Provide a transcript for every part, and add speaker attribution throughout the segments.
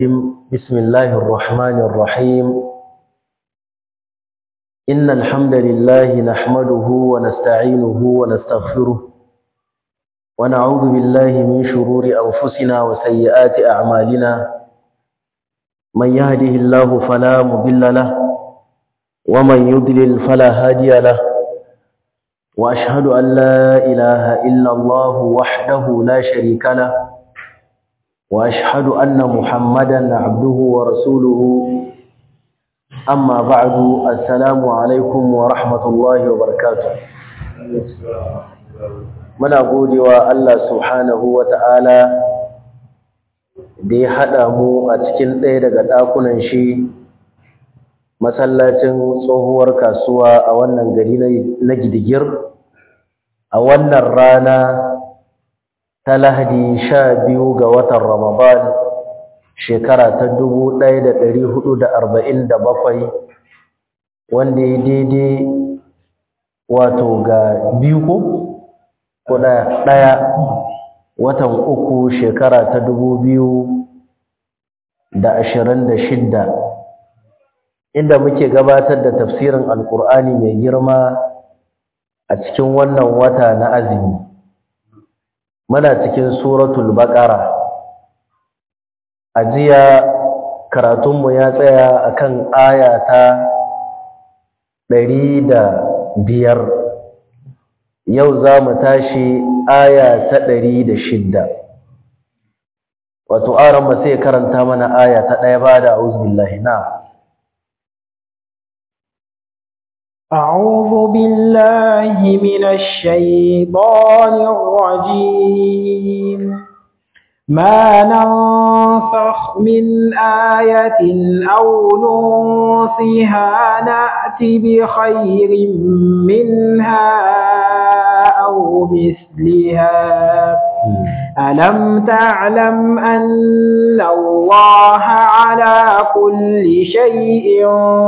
Speaker 1: بسم الله الرحمن الرحيم إن الحمد لله نحمده ونستعينه ونستغفره ونعوذ بالله من شرور أنفسنا وسيئات أعمالنا من يهده الله فلا مضل له ومن يضلل فلا هادي له وأشهد أن لا إله إلا الله وحده لا شريك له وأشهد أن محمدا عبده ورسوله أما بعد السلام عليكم ورحمة الله وبركاته muna godewa Allah subhanahu wa ta'ala da ya haɗa mu a cikin ɗaya daga ɗakunan shi masallacin tsohuwar kasuwa a wannan gari na gidigir a wannan rana ta lahadi sha biyu ga watan ramadan shekara ta dubu ɗaya da ɗari hudu da arba'in da bakwai wanda ya daidai wato ga biyu ko ko ɗaya watan uku shekara ta dubu biyu da ashirin da shidda inda muke gabatar da tafsirin alkur'ani mai girma a cikin wannan wata na azumi muna cikin suratul baqara ajiya karatunmu ya tsaya akan aya ta ɗari da biyar yau za mu tashi aya ta ɗari da shidda wato aron ba sai karanta mana aya ta ɗaya ba da auzubillahi na
Speaker 2: أعوذ بالله من الشيطان الرجيم ما ننسخ من آية أو ننسها نأت بخير منها أو مثلها ألم تعلم أن الله على كل شيء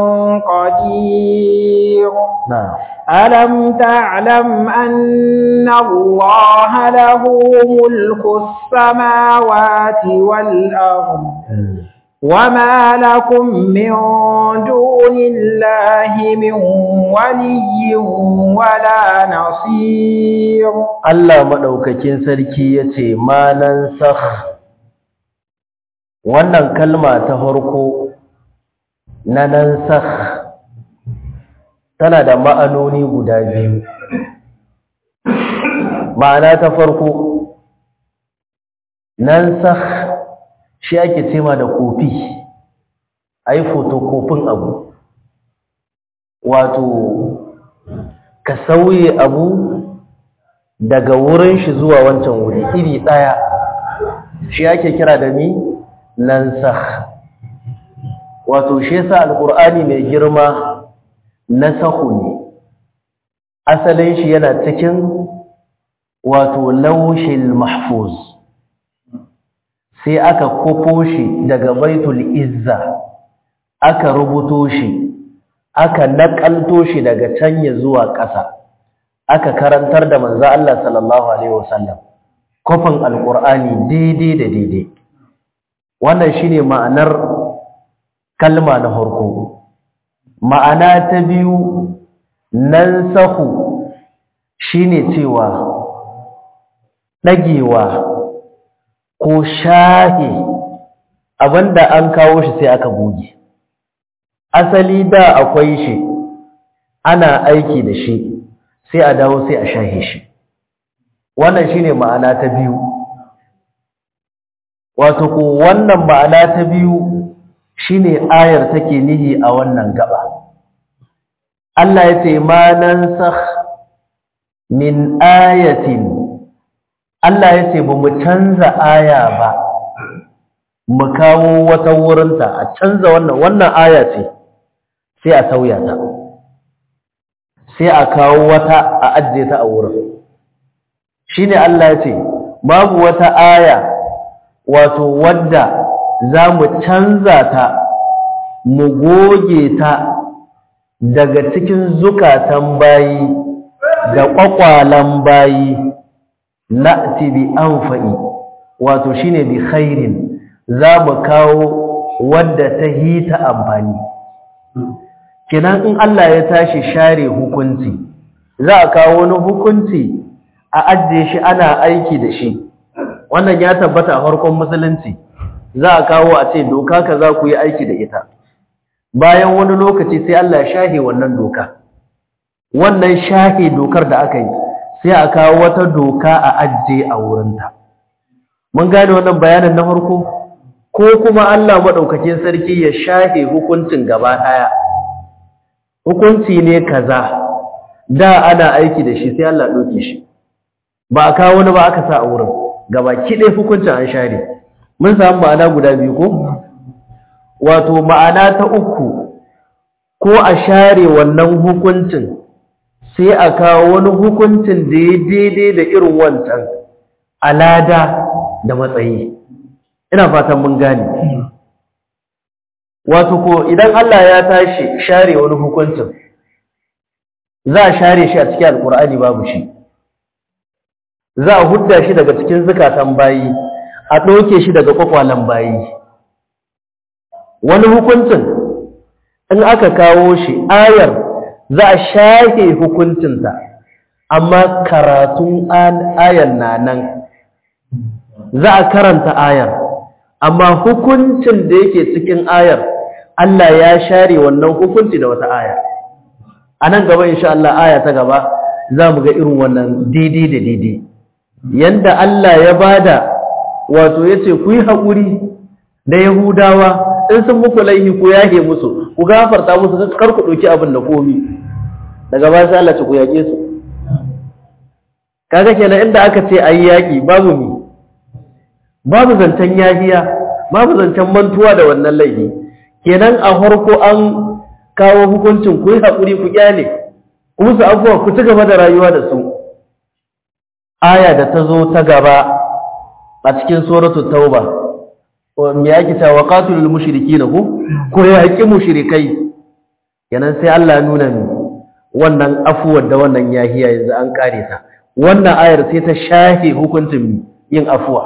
Speaker 2: قدير
Speaker 1: نعم
Speaker 2: ألم تعلم أن الله له ملك السماوات والأرض وما لكم من دون الله من ولي ولا نصير
Speaker 1: Allah madaukakin sarki yace ma nan sakh wannan kalma ta farko na nan sakh tana da ma'anoni guda biyu ma'ana ta farko nan sakh shi ake cema da kofi ai fotokofin abu wato ka sauye abu daga wurin shi zuwa wancan wuri iri ɗaya shi ake kira da ni nan sakh wato shi yasa alqur'ani mai girma nasahu ne asalin shi yana cikin wato lawshil mahfuz sai aka kofo shi daga baitul izza aka rubuto shi aka nakalto shi daga can ya zuwa ƙasa aka karantar da manzo Allah sallallahu alaihi wasallam kofin alqur'ani daidai da daidai wannan shine ma'anar kalma na farko ma'ana ta biyu nan sahu shine cewa dagewa ko shahe abinda an kawo shi sai aka buge asali da akwai shi ana aiki da shi sai a dawo sai a shahe shi wannan shine ma'ana ta biyu wato ko wannan ma'ana ta biyu shine ayar take nihi a wannan gaba Allah ya ce ma nansakh min ayatin Allah ya ce ba mu canza aya ba mu kawo wata wurinta a canza wannan wannan aya ce sai a sauya ta sai a kawo wata a ajiye ta a wurin shine Allah ya ce babu wata aya wato wadda za mu canza ta mu goge ta daga cikin zukatan bayi da ƙwaƙwalan bayi na'ti bi anfa'i wato shine bi khairin za mu kawo wadda ta hita amfani kenan in Allah ya tashi share hukunci za a kawo wani hukunci a ajiye shi ana aiki da shi wannan ya tabbata a farkon musulunci za a kawo a ce doka ka za ku yi aiki da ita bayan wani lokaci sai Allah ya shahe wannan doka wannan shahe dokar da aka yi sai a kawo wata doka a ajiye a wurinta mun gane wannan bayanin na farko ko kuma Allah maɗaukakin sarki ya shahe hukuncin gaba ɗaya hukunci ne kaza da ana aiki da shi sai Allah ɗauke shi ba a kawo wani ba aka sa a wurin gaba kiɗe hukuncin an share mun samu ma'ana guda biyu ko wato ma'ana ta uku ko a share wannan hukuncin sai a kawo wani hukuncin da ya daidai da irin wancan alada da matsayi ina fatan mun gane wato ko idan Allah ya tashi share wani hukuncin za a share shi a cikin alkur'ani babu shi za a hudda shi daga cikin zukatan bayi a ɗauke shi daga kwakwalen bayi wani hukuncin in aka kawo shi ayar za a shafe hukuncinta amma karatun ayar na nan za a karanta ayar amma hukuncin da yake cikin ayar Allah ya share wannan hukunci da wata aya a nan gaba insha Allah aya ta gaba za mu ga irin wannan daidai da daidai yanda Allah ya bada wato yace ku yi haƙuri da Yahudawa in sun muku laihi ku yage musu ku gafarta musu kar ku ɗauki abin da komi daga ba sai Allah ce ku yage su kaga kenan inda aka ce ayi yaki babu mi babu zancen yahiya babu zancen mantuwa da wannan laifi kenan a farko an kawo hukuncin ku yi haƙuri ku kyale ku musu abubuwa ku ci gaba da rayuwa da su aya da ta zo ta gaba a cikin suratu tauba me yake cewa qatilul mushrikeena ku ko yaki mushrikai kenan sai Allah ya nuna ni wannan afuwar da wannan yahiya yanzu an kare ta wannan ayar sai ta shafe hukuncin yin afuwa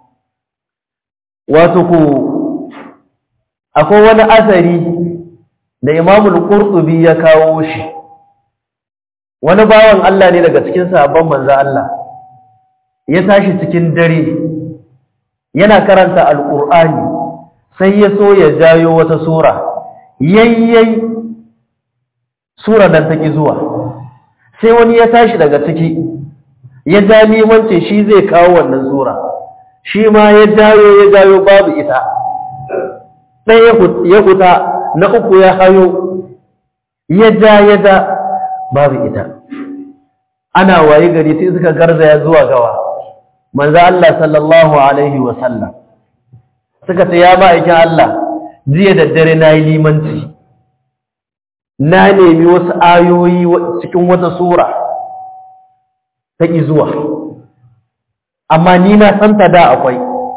Speaker 1: wato ku akwai wani asari da imamul qurtubi ya kawo shi wani bawan Allah ne daga cikin sahabban manzo Allah ya tashi cikin dare yana karanta alqur'ani sai ya so ya jayo wata sura yayyai sura nan take zuwa sai wani ya tashi daga ciki ya ja limance shi zai kawo wannan sura shi ma ya jayo ya jayo babu ita ɗaya ya huta na uku ya hayo ya ja ya ja babu ita ana waye gari sai suka garzaya zuwa gawa manzo Allah sallallahu alaihi wa sallam suka ce ya ma'aikin Allah jiya da dare na yi limanci na nemi wasu ayoyi cikin wata sura ta ƙi zuwa amma ni na santa da akwai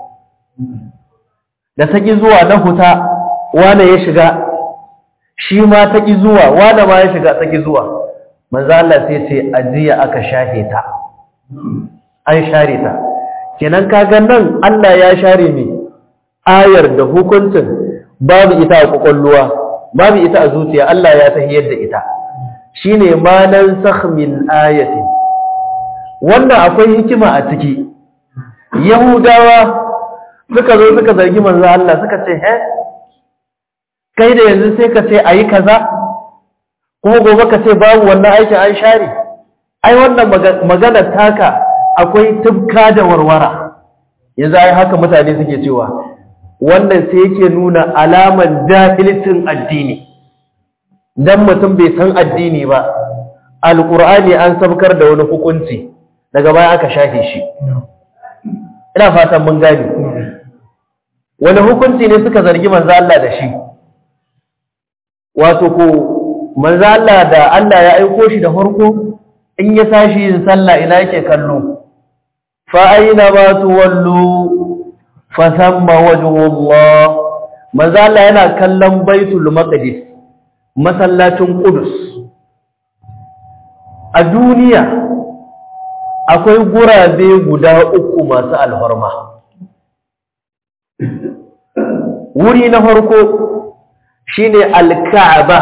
Speaker 1: da ta ƙi zuwa na huta wane ya shiga shi ma ta ƙi zuwa wane ma ya shiga ta ƙi zuwa manzo Allah sai ce ajiya aka shafe ta an share ta kenan kaga nan Allah ya share mi ayar da hukuncin babu ita a kwakwalluwa babu ita a zuciya Allah ya tahiyar da ita shine ma nan min ayatin wannan akwai hikima a ciki yahudawa suka zo suka zargi manzo Allah suka ce he kai da yanzu sai ka ce ayi kaza kuma gobe ka ce babu wannan aikin an share ai wannan magana taka akwai tubka da warwara yanzu ai haka mutane suke cewa wannan sai yake nuna alaman jahilcin addini dan mutum bai san addini ba alqur'ani an sabkar da wani hukunci daga baya aka shafe shi ina fatan mun gane wani hukunci ne suka zargi manzo Allah da shi wato ko manzo Allah da Allah ya aiko shi da farko in ya tashi yin sallah ina yake kallo fa aina ma tuwallu fa thamma wajhullah manzo Allah yana kallon baitul maqdis masallacin qudus a duniya akwai gurabe guda uku masu alfarma wuri na farko shine al-ka'aba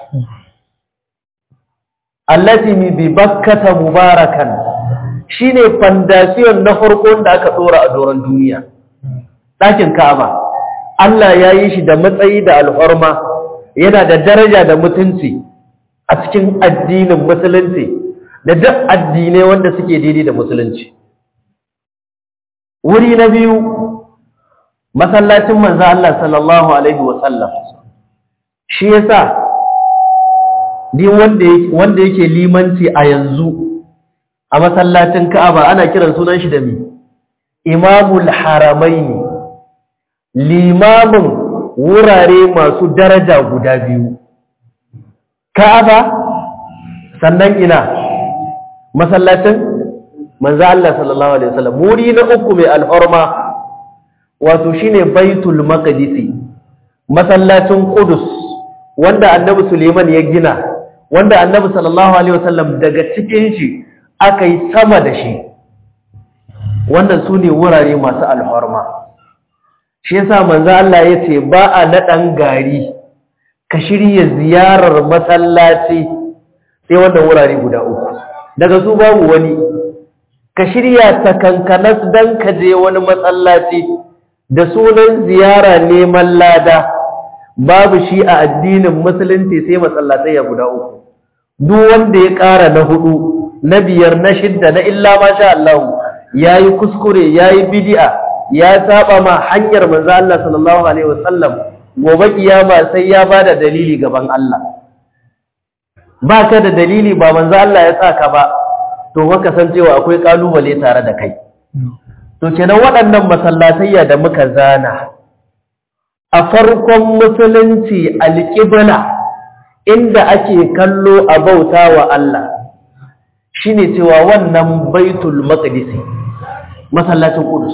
Speaker 1: allati bi bakkata mubarakan shine foundation na farko da aka dora a doron duniya ɗakin ka'aba Allah ya yi shi da matsayi da alhorma yana da daraja da mutunci a cikin addinin musulunci da duk addinai wanda suke daidai da musulunci wuri na biyu masallacin manzo Allah sallallahu alaihi wasallam shi yasa din wanda wanda yake limanci a yanzu a masallacin Ka'aba ana kiran sunan shi da mi Imamul Haramaini limamin wurare masu daraja guda biyu Ka'aba sannan ina masallacin manzo Allah sallallahu alaihi wasallam muri na uku mai alhurma wato shine Baitul Maqdis masallacin Qudus wanda Annabi Suleiman ya gina wanda Annabi sallallahu alaihi wasallam daga cikin shi aka yi sama da shi wannan sune wurare masu alhurma shi yasa manzo Allah yace ba a nadan gari ka shirye ziyarar masallaci sai wannan wurare guda uku daga su babu wani ka shirya takankanas dan ka je wani masallaci da sunan ziyara neman lada babu shi a addinin musulunci sai masallatai ya guda uku duk wanda ya ƙara na hudu na biyar na shidda na illa masha Allah yayi kuskure yayi bid'a ya saba ma hanyar manzo Allah sallallahu alaihi wasallam gobe kiyama sai ya bada dalili gaban Allah baka da dalili ba manzo Allah ya saka ba to ka san cewa akwai kalubale tare da kai to kenan waɗannan masallatayya da muka zana a farkon musulunci alƙibla inda ake kallo a bauta wa Allah shine cewa wannan baitul maqdis masallacin Qudus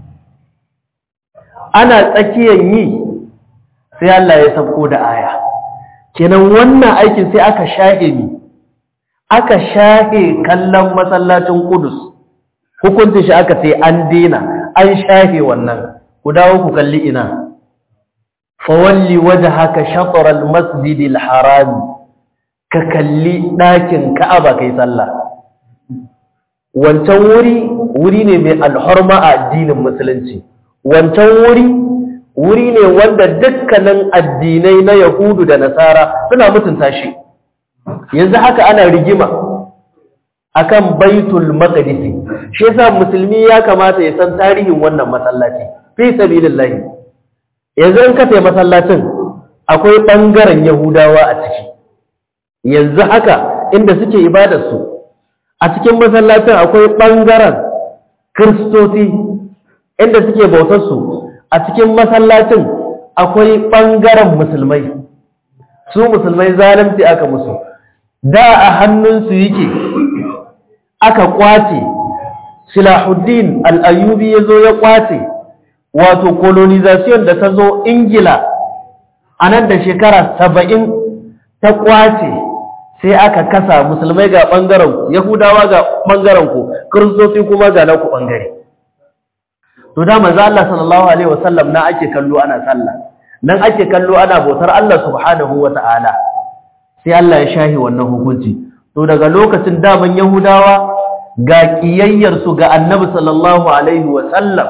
Speaker 1: ana tsakiyar yi sai Allah ya sauko da aya kenan wannan aikin sai aka shahe ni aka shahe kallon masallacin Qudus hukuncin shi aka sai an dena an shahe wannan ku dawo ku kalli ina fawalli wajhaka shatr al-masjid al-haram ka kalli dakin Ka'aba kai sallah wancan wuri wuri ne mai alhurma a addinin musulunci wancan wuri wuri ne wanda dukkanin addinai na Yahudu da Nasara suna mutunta shi yanzu haka ana rigima akan Baitul Maqdis shi yasa musulmi ya kamata ya san tarihin wannan masallaci fi sabilillah yanzu in ka tafi masallacin akwai bangaren Yahudawa a ciki yanzu haka inda suke ibadar su a cikin masallacin akwai bangaren Kristoci inda suke bautar su a cikin masallacin akwai ɓangaren musulmai su musulmai zalunci aka musu da a hannunsu yake aka kwace silahuddin al'ayyubi ya zo ya kwace wato colonization da ta zo ingila a nan da shekara saba'in ta kwace sai aka kasa musulmai ga ɓangaren yahudawa ga ɓangaren ku kiristoci kuma ga naku ɓangare to da manzo Allah sallallahu alaihi wasallam na ake kallo ana sallah nan ake kallo ana bautar Allah subhanahu wataala sai Allah ya shahi wannan hukunci to daga lokacin daman yahudawa ga kiyayyar su ga annabi sallallahu alaihi wasallam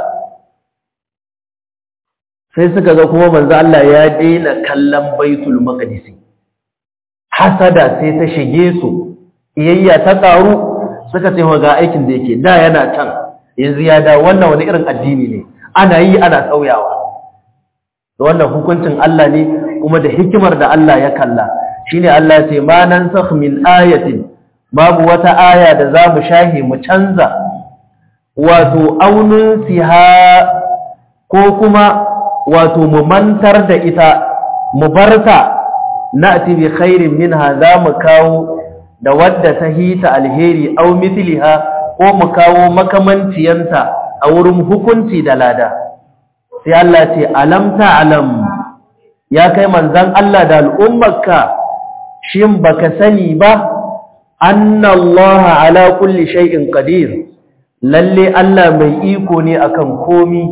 Speaker 1: sai suka ga kuma manzo Allah ya daina kallon baitul maqdis hasada sai ta shige su kiyayya ta karu suka ce ga aikin da yake da yana can yanzu ya da wannan wani irin addini ne ana yi ana sauyawa da wannan hukuncin Allah ne kuma da hikimar da Allah ya kalla shine Allah ya ce ma nansakh min ayatin babu wata aya da za mu shahi mu canza wato aunin siha ko kuma wato mu mantar da ita mu barta na'ti bi khairin minha za mu kawo da wadda ta hita alheri au mithliha ko mu kawo makamanciyanta a wurin hukunci da lada sai Allah ce alam ta'lam ya kai manzon Allah da al'ummarka shin baka sani ba anna Allah ala kulli shay'in qadir lalle Allah mai iko ne akan komi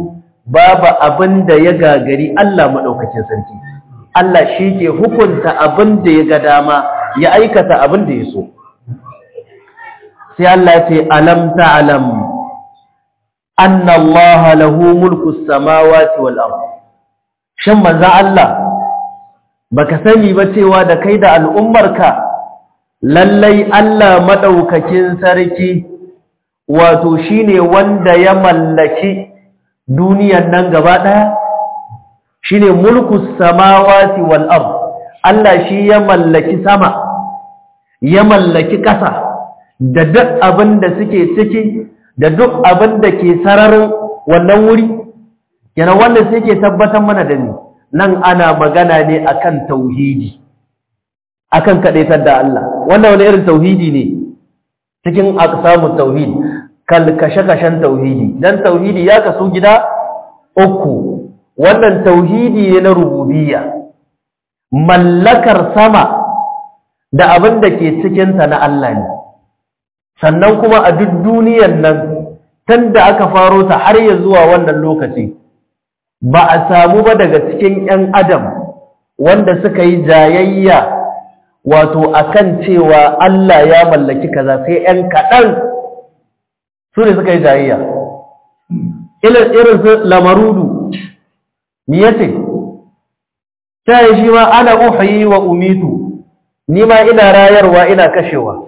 Speaker 1: babu abin da ya gagari Allah maɗaukacin sarki Allah shi ke hukunta abin da ya ga dama ya aikata abin da ya so sai Allah ce alam ta'lam anna Allah lahu mulku samawati wal ard shin manzo Allah baka sani ba cewa da kai da al'ummarka lallai Allah madaukakin sarki wato shine wanda ya mallaki duniyan nan gaba daya shine mulku samawati wal ard Allah shi ya mallaki sama ya mallaki ƙasa da duk abin da suke ciki da duk abin da ke sararin wannan wuri yana wanda suke tabbatar mana da ni nan ana magana ne akan tauhidi akan kadaitar da Allah wannan wani irin tauhidi ne cikin aqsamut tauhid kal kashe-kashen tauhidi dan tauhidi ya kasu gida uku wannan tauhidi ne na rububiyya mallakar sama da abin da ke cikinta na Allah ne sannan kuma a duk duniyar nan tun da aka faro ta har ya zuwa wannan lokaci ba a samu ba daga cikin 'yan adam wanda suka yi jayayya wato akan cewa Allah ya mallaki kaza sai 'yan kaɗan su ne suka yi jayayya irin su lamarudu ni yace ta yi shi ma ana uhayi wa umitu ni ma ina rayarwa ina kashewa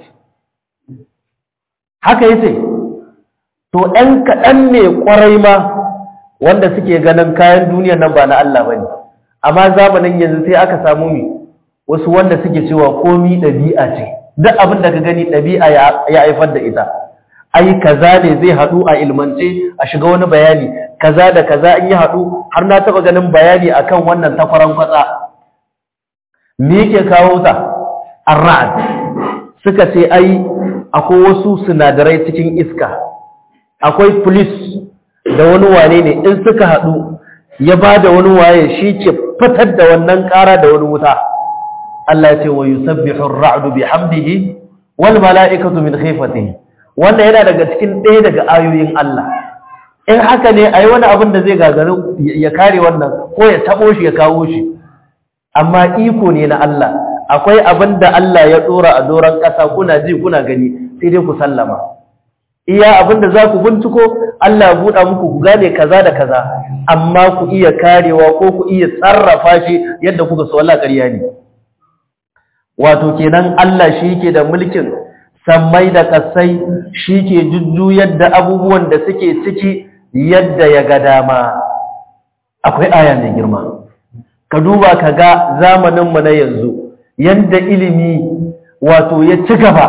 Speaker 1: haka yace to ɗan kaɗan ne ƙwarai ma wanda suke ganin kayan duniyar nan ba na Allah ba ne amma zamanin yanzu sai aka samu mi wasu wanda suke cewa komi ɗabi'a ce duk abin da ka gani ɗabi'a ya haifar da ita ai kaza ne zai haɗu a ilmance a shiga wani bayani kaza da kaza in yi haɗu har na taɓa ganin bayani akan wannan takwaran kwatsa me yake kawo ta arra'ad suka ce ai akwai wasu sinadarai cikin iska akwai police da wani wane ne in suka haɗu ya ba da wani waye shi ke fitar da wannan ƙara da wani wuta Allah ya ce wa yusabbihu ar-ra'du bihamdihi wal mala'ikatu min khifatihi wannan yana daga cikin ɗaya daga ayoyin Allah in haka ne ayi wani abin da zai gagarin ya kare wannan ko ya tabo shi ya kawo shi amma iko ne na Allah akwai abin da Allah ya dora a doron ƙasa kuna ji kuna gani sai dai ku sallama iya abin da za ku binciko Allah ya buɗa muku ku gane kaza da kaza amma ku iya karewa ko ku iya sarrafa shi yadda kuka so Allah ƙarya ne wato kenan Allah shi yake da mulkin sammai da kasai shi ke jujjuyar da abubuwan da suke ciki yadda ya ga dama akwai aya mai girma ka duba ka ga zamaninmu na yanzu yadda ilimi wato ya ci gaba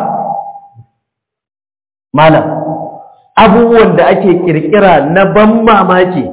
Speaker 1: malam abubuwan da ake kirkira na ban mamaki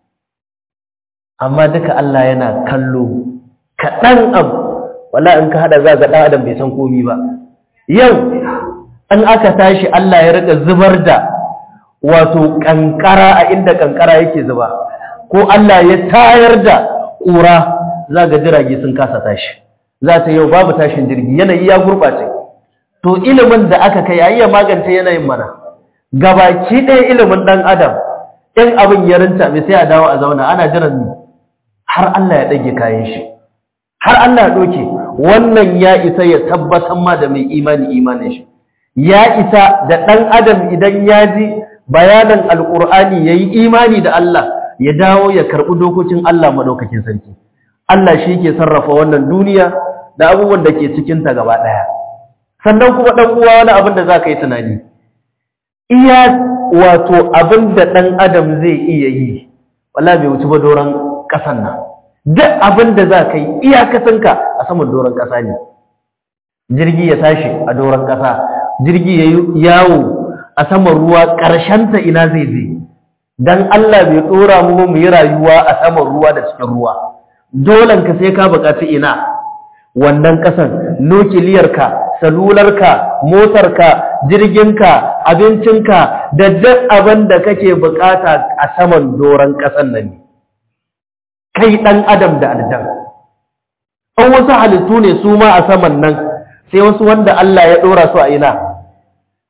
Speaker 1: amma duka Allah yana kallo kaɗan abu wala in ka hada za ga ɗan adam bai san komi ba yau an aka tashi Allah ya rika zubar da wato kankara a inda kankara yake zuba ko Allah ya tayar da ƙura za ga jirage sun kasa tashi za ta yau babu tashin jirgi yanayi ya gurɓace to ilimin da aka kai ayya magance yanayin mana gabaki ɗaya ilimin ɗan adam in abin ya rinta mai sai a dawo a zauna ana jiran ni har Allah ya ɗage kayan shi har Allah ya ɗauke wannan ya isa ya tabbatar ma da mai imani imanin shi ya isa da ɗan adam idan ya ji bayanan alƙur'ani ya yi imani da Allah ya dawo ya karɓi dokokin Allah maɗaukakin sarki Allah shi ke sarrafa wannan duniya da abubuwan da ke cikinta gaba ɗaya sannan kuma ɗan uwa wani abin da za ka yi tunani iya wato abin da ɗan adam zai iya yi wala bai wuce ba doron ƙasan nan duk abin da za ka yi iyakacinka a saman doron ƙasa ne jirgi ya tashi a doron ƙasa jirgi ya yi yawo a saman ruwa ƙarshenta ina zai je don Allah bai ɗora mu mu yi rayuwa a saman ruwa da cikin ruwa dolen ka sai ka buƙaci ina wannan ƙasan nukiliyarka salularka motarka jirginka abincinka da duk abin da kake buƙata a saman doron ƙasan nan ne kai ɗan adam da aljan an wasu halittu ne su ma a saman nan sai wasu wanda Allah ya ɗora su a ina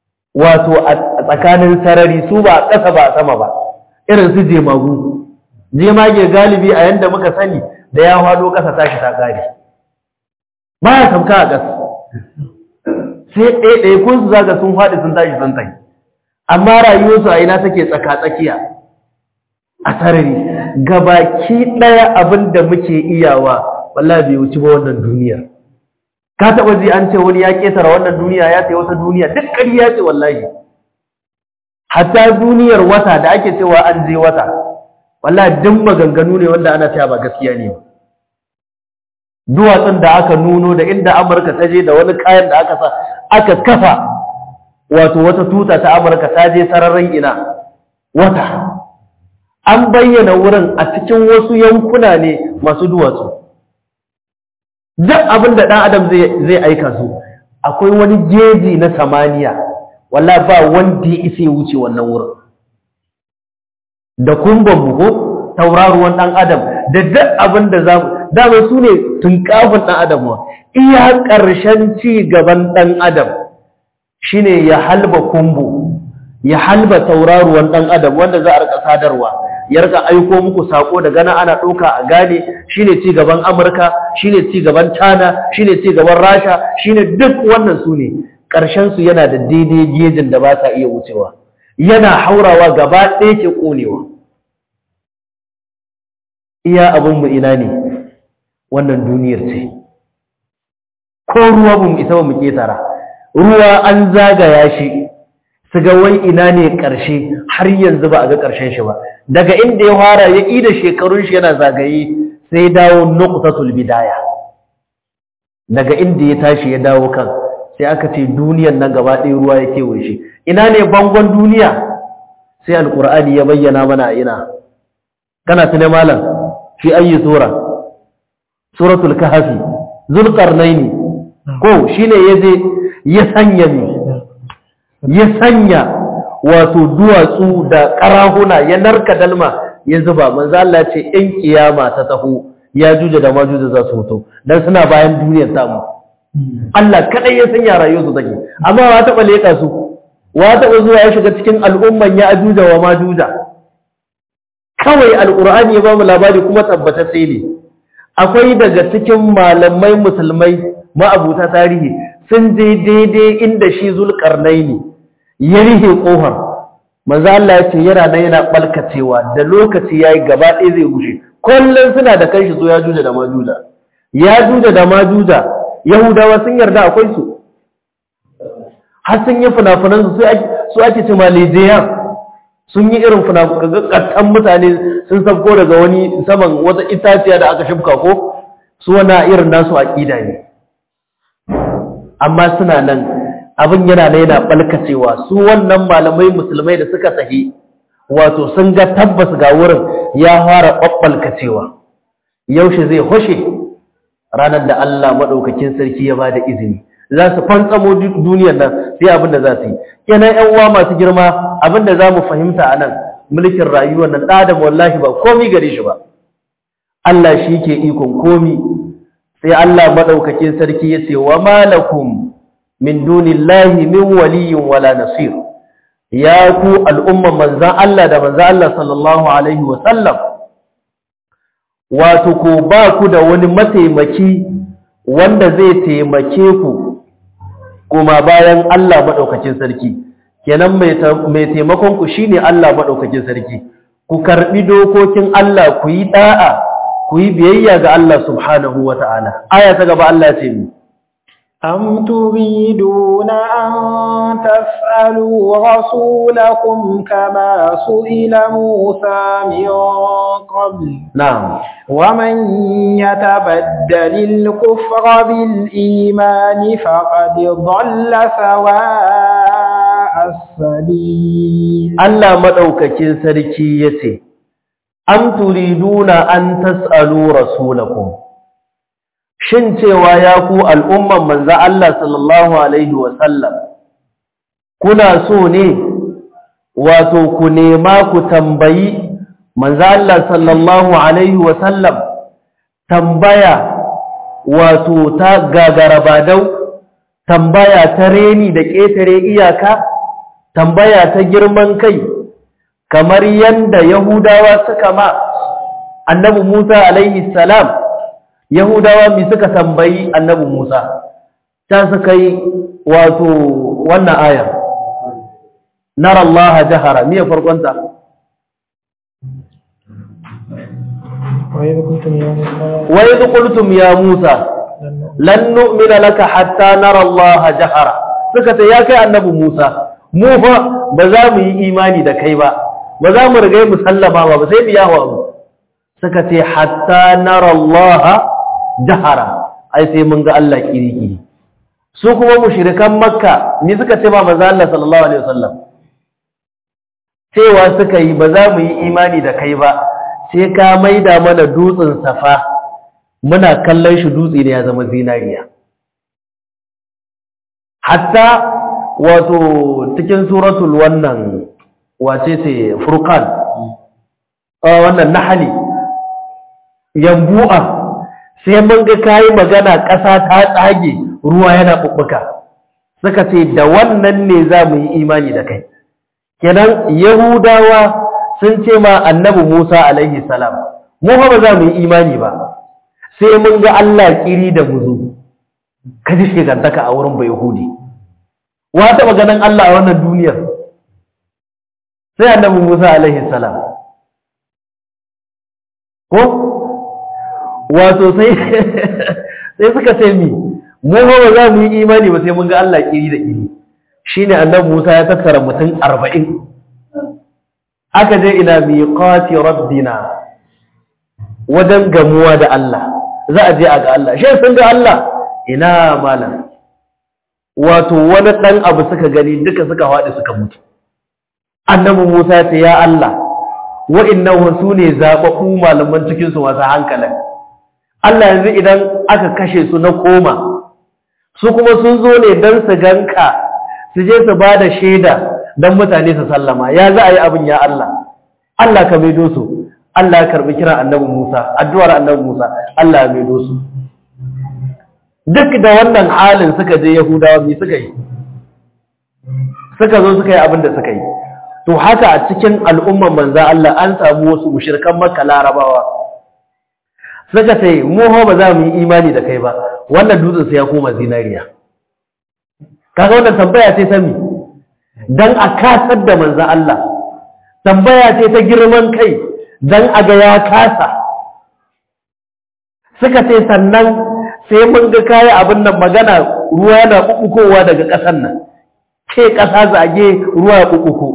Speaker 1: wato a tsakanin sarari su ba a ƙasa ba a sama ba irin su jemagu jemage galibi a yanda muka sani da ya hado ƙasa tashi ta ƙare ba ya sauka a ƙasa sai ɗaiɗai kun su zaga sun faɗi sun tashi sun tsaye amma rayuwarsu a ina take tsaka-tsakiya a sarari gabaki ɗaya abin da muke iyawa wallahi bai wuce ba wannan duniyar ka taɓa ji an ce wani ya ƙetara wannan duniya ya sai wata duniya duk ƙarya ce wallahi hatta duniyar wata da ake cewa an je wata wallahi duk maganganu ne wanda ana cewa ba gaskiya ne ba duwatsun da aka nuno da inda amurka ta je da wani kayan da aka sa aka kafa wato wata tuta ta amurka ta je sararin ina wata an bayyana wurin a cikin wasu yankuna ne masu duwatsu duk abin da ɗan adam zai aika su akwai wani jeji na samaniya walla ba wanda ya isa ya wuce wannan wurin da kumban buko tauraruwan ɗan adam da duk abin da za mu dama su ne tunkafin ɗan adam wa iya ƙarshen ci gaban ɗan adam shine ya halba kumbu ya halba tauraruwan ɗan adam wanda za a rika sadarwa ya rika aiko muku sako daga nan ana ɗauka a gane shine ci gaban amurka shine ci gaban china shine ci gaban rasha shine duk wannan su ne ƙarshen su yana da daidai gejin da ba sa iya wucewa yana haurawa gaba ɗaya ke ƙonewa iya abin mu ina ne wannan duniyar ce ko ruwa ba mu isa ba mu ketara ruwa an zagaya shi su ga wai ina ne ƙarshe har yanzu ba a ga ƙarshen shi ba daga inda ya fara ya ƙi da shekarun shi yana zagaye sai dawo nuqtatul bidaya daga inda ya tashi ya dawo kan sai aka ce duniyar nan gaba ɗaya ruwa ya kewaye shi ina ne bangon duniya sai alqur'ani ya bayyana mana ina kana tune malam fi ayi sura suratul kahfi zulqarnaini ko shine yaje ya sanya mi ya sanya wato duwatsu da karahuna ya narka dalma ya zuba manzo Allah ce in kiyama ta taho ya juja da majuja za su fito dan suna bayan duniyar samu Allah kadai ya sanya rayuwar su take amma wa taba leka su wa taba zuwa ya shiga cikin al'umman ya ajuja wa majuja kawai alqur'ani ya ba mu labari kuma tabbata sai ne akwai daga cikin malamai musulmai ma'abuta tarihi sun je daidai inda shi zulkarnaini ya rihe ƙofar manzo Allah ya ce yana nan yana balkacewa da lokaci yayi gaba ɗaya zai gushe kullun suna da kanshi so ya juja da majuja ya juja da majuja yahudawa sun yarda akwai su har sun yi funafunan su su ake ce malijiya sun yi irin funafunan mutane sun sabko daga wani saman wata itaciya da aka shimka ko su wana irin nasu aƙida ne amma suna nan abin yana na yana ɓalkacewa su wannan malamai musulmai da suka sahi wato sun ga tabbas ga wurin ya fara ɓaɓɓalkacewa yaushe zai hoshe ranar da Allah maɗaukakin sarki ya ba da izini za su fantsamo duniyar nan sai abin da za su yi kenan ƴan uwa masu girma abin da za mu fahimta a nan mulkin rayuwar nan ɗadam wallahi ba komi gare shi ba Allah shi ke ikon komi sai Allah maɗaukakin sarki ya ce wa malakum min dunillahi min waliyin wala nasir ya ku al'umman manzan Allah da manzan Allah sallallahu alaihi wa sallam wato ko ba ku da wani mataimaki wanda zai taimake ku kuma bayan Allah maɗaukakin sarki kenan mai taimakon ku shine Allah maɗaukakin sarki ku karɓi dokokin Allah ku yi ɗa'a ku yi biyayya ga Allah subhanahu wa ta'ala aya ta gaba Allah ce mi
Speaker 2: أم تريدون أن تسألوا رسولكم كما سئل موسى من قبل
Speaker 1: نعم
Speaker 2: ومن يتبدل الكفر بالإيمان فقد ضل سواء السبيل
Speaker 1: Allah maɗaukakin sarki ya ce, Am turiduna an tas'alu rasulakum Shin cewa ya ku al'umman manza Allah sallallahu Alaihi wasallam, kuna so ne, wato ku nema ku tambayi manza Allah sallallahu Alaihi wasallam, tambaya wato ta gagarabadau, tambaya ta reni da ƙetare iyaka, tambaya ta girman kai, kamar yadda Yahudawa suka ma annabi Musa alaihi salam yahudawa mi suka tambayi annabi Musa ta suka yi wato wannan aya nara Allah jahara me farkonta
Speaker 2: وإذ كنتم يا موسى
Speaker 1: wa idh qultum ya Musa lan nu'mina laka hatta nara Allah jahara suka ce ya kai annabi Musa mu fa ba za mu yi imani da kai ba ba za mu riga mu sallama ba sai biya wa mu suka ce hatta nara Allah jahara ai sai mun ga Allah kiri-kiri su kuma mushrikan makka ni suka ce ba manzo Allah sallallahu alaihi wasallam cewa suka yi ba za mu yi imani da kai ba sai ka maida mana dutsen safa muna kallon shi dutse ne ya zama zinariya hatta wato cikin suratul wannan wace ce furqan wannan nahali yambu'a sai mun ga kayi magana ƙasa ta tsage ruwa yana bubbuka suka ce da wannan ne za mu yi imani da kai kenan yahudawa sun ce ma annabi musa alaihi salam mu fa ba za mu yi imani ba sai mun ga allah kiri da muzu ka ji shigantaka a wurin bai yahudi wa taɓa ganin allah a wannan duniyar sai annabi musa alaihi salam ko wato sai sai suka ce mi mu ba za mu yi imani ba sai mun ga Allah kiri da kiri shine annabi Musa ya tattara mutum 40 aka je ila miqati rabbina wajen gamuwa da Allah za a je a ga Allah shi sun ga Allah ina malam wato wani dan abu suka gani duka suka faɗi suka mutu annabi Musa ya ce ya Allah wa'innan su ne zaɓaɓɓu malaman cikinsu masu hankalin Allah yanzu idan aka kashe su na koma su kuma sun zo ne don su ganka su je su ba da shaida don mutane su sallama ya za a yi abin ya Allah Allah ka maido su Allah ya karɓi kiran annabi Musa addu'ar annabi Musa Allah ya maido su duk da wannan halin suka je Yahudawa me suka yi suka zo suka yi abin da suka yi to haka a cikin al'umman manza Allah an samu wasu mushrikan Makka Larabawa suka ce mu ho ba za mu yi imani da kai ba wannan dutsen sai ya koma zinariya kaga wannan tambaya ce ta mi dan a kasar da manza Allah tambaya ce ta girman kai dan a ga ya kasa suka ce sannan sai mun ga kai abin nan magana ruwa yana kukukowa daga ƙasar nan ke ƙasa zage ruwa ya kukuko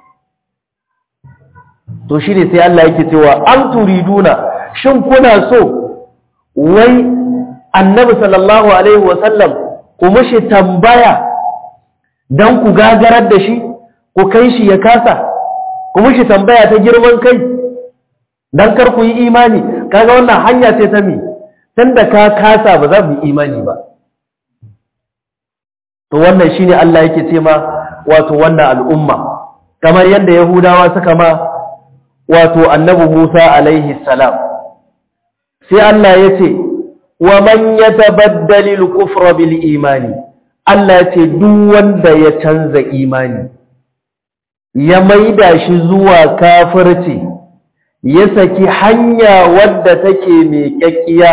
Speaker 1: to shi ne sai Allah yake cewa an turiduna shin kuna so wai annabi sallallahu alaihi wasallam ku mishi tambaya dan ku gagarar da shi ku kai shi ya kasa ku mishi tambaya ta girman kai dan kar ku yi imani kaga wannan hanya ce ta mi tunda ka kasa ba za mu yi imani ba to wannan shine Allah yake ce ma wato wannan al'umma kamar yadda yahudawa suka ma wato annabi Musa alaihi salam sai Allah ya ce wa man yatabaddal al-kufra bil imani Allah ya ce duk wanda ya canza imani ya maida shi zuwa kafirci ya saki hanya wadda take mai kyakkiya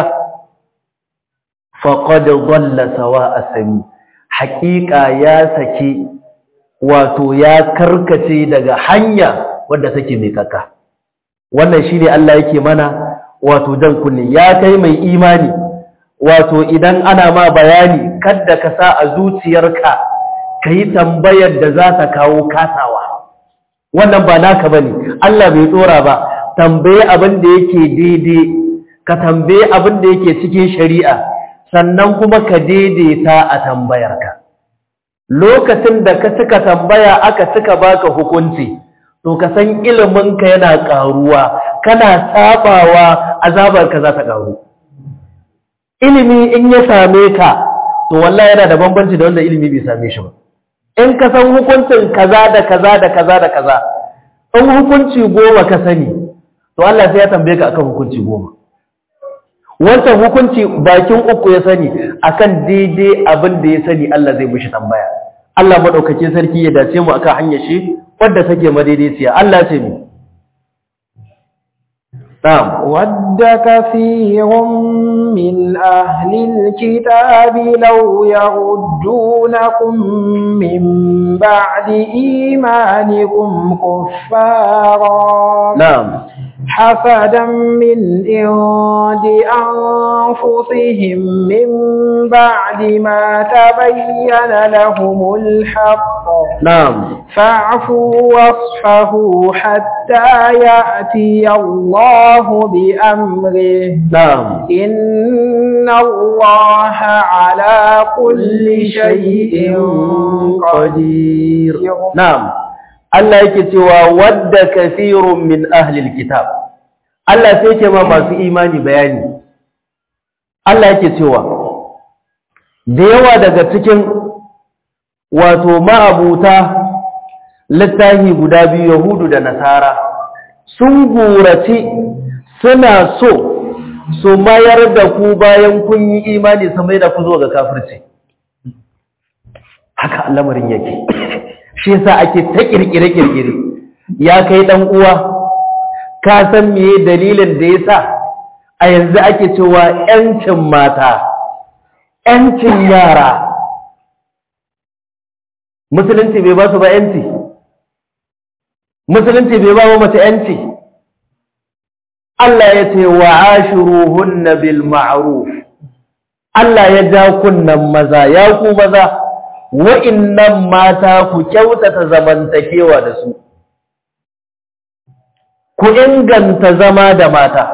Speaker 1: faqad dhalla sawa'a sami haqiqa ya saki wato ya karkace daga hanya wadda take mai kakka wannan shine Allah yake mana wato dan kunne ya kai mai imani wato idan ana ma bayani kadda ka sa a zuciyarka kai tambayar da za ta kawo kasawa wannan ba naka bane Allah bai tsora ba tambaye abin da yake daidai ka tambaye abin da yake cikin shari'a sannan kuma ka daidaita a tambayarka lokacin da ka cika tambaya aka cika baka hukunci to ka san iliminka yana ƙaruwa kana sabawa azabarka za ta ƙaru ilimi in ya same ka to wallahi yana da bambanci da wanda ilimi bai same shi ba in ka san hukuncin kaza da kaza da kaza da kaza in hukunci goma ka sani to Allah sai ya tambaye ka akan hukunci goma wancan hukunci bakin uku ya sani akan daidai abin da ya sani Allah zai mishi tambaya Allah madaukakin sarki ya dace mu akan hanyar shi wadda take madaidaiciya Allah ce mi na'am
Speaker 2: ود كثير من أهل الكتاب لو يردونكم من بعد إيمانكم كفارا
Speaker 1: na'am
Speaker 2: حسدا من عند أنفسهم من بعد ما تبين لهم الحق
Speaker 1: na'am
Speaker 2: فاعفوا واصفحوا حتى يأتي الله بأمره
Speaker 1: na'am
Speaker 2: إن الله على كل شيء قدير
Speaker 1: na'am Allah yake cewa wadda kathirun min ahlil kitab Allah sai yake ma masu imani bayani Allah yake cewa da yawa daga cikin wato ma'abuta littafi guda biyu Yahudu da Nasara sun gurace suna so su mayar da ku bayan kun yi imani su mai da ku zo ga kafirci haka lamarin yake shi yasa ake ta kirkire kirkire ya kai dan uwa ka san meye dalilin da yasa a yanzu ake cewa yancin mata yancin yara musulunci bai ba su ba yanci musulunci bai ba mace yanci Allah ya ce wa ashiruhunna bil ma'ruf Allah ya ja kunnan maza ya ku maza wa'innan mata ku kyautata zamantakewa da su ku inganta zama da mata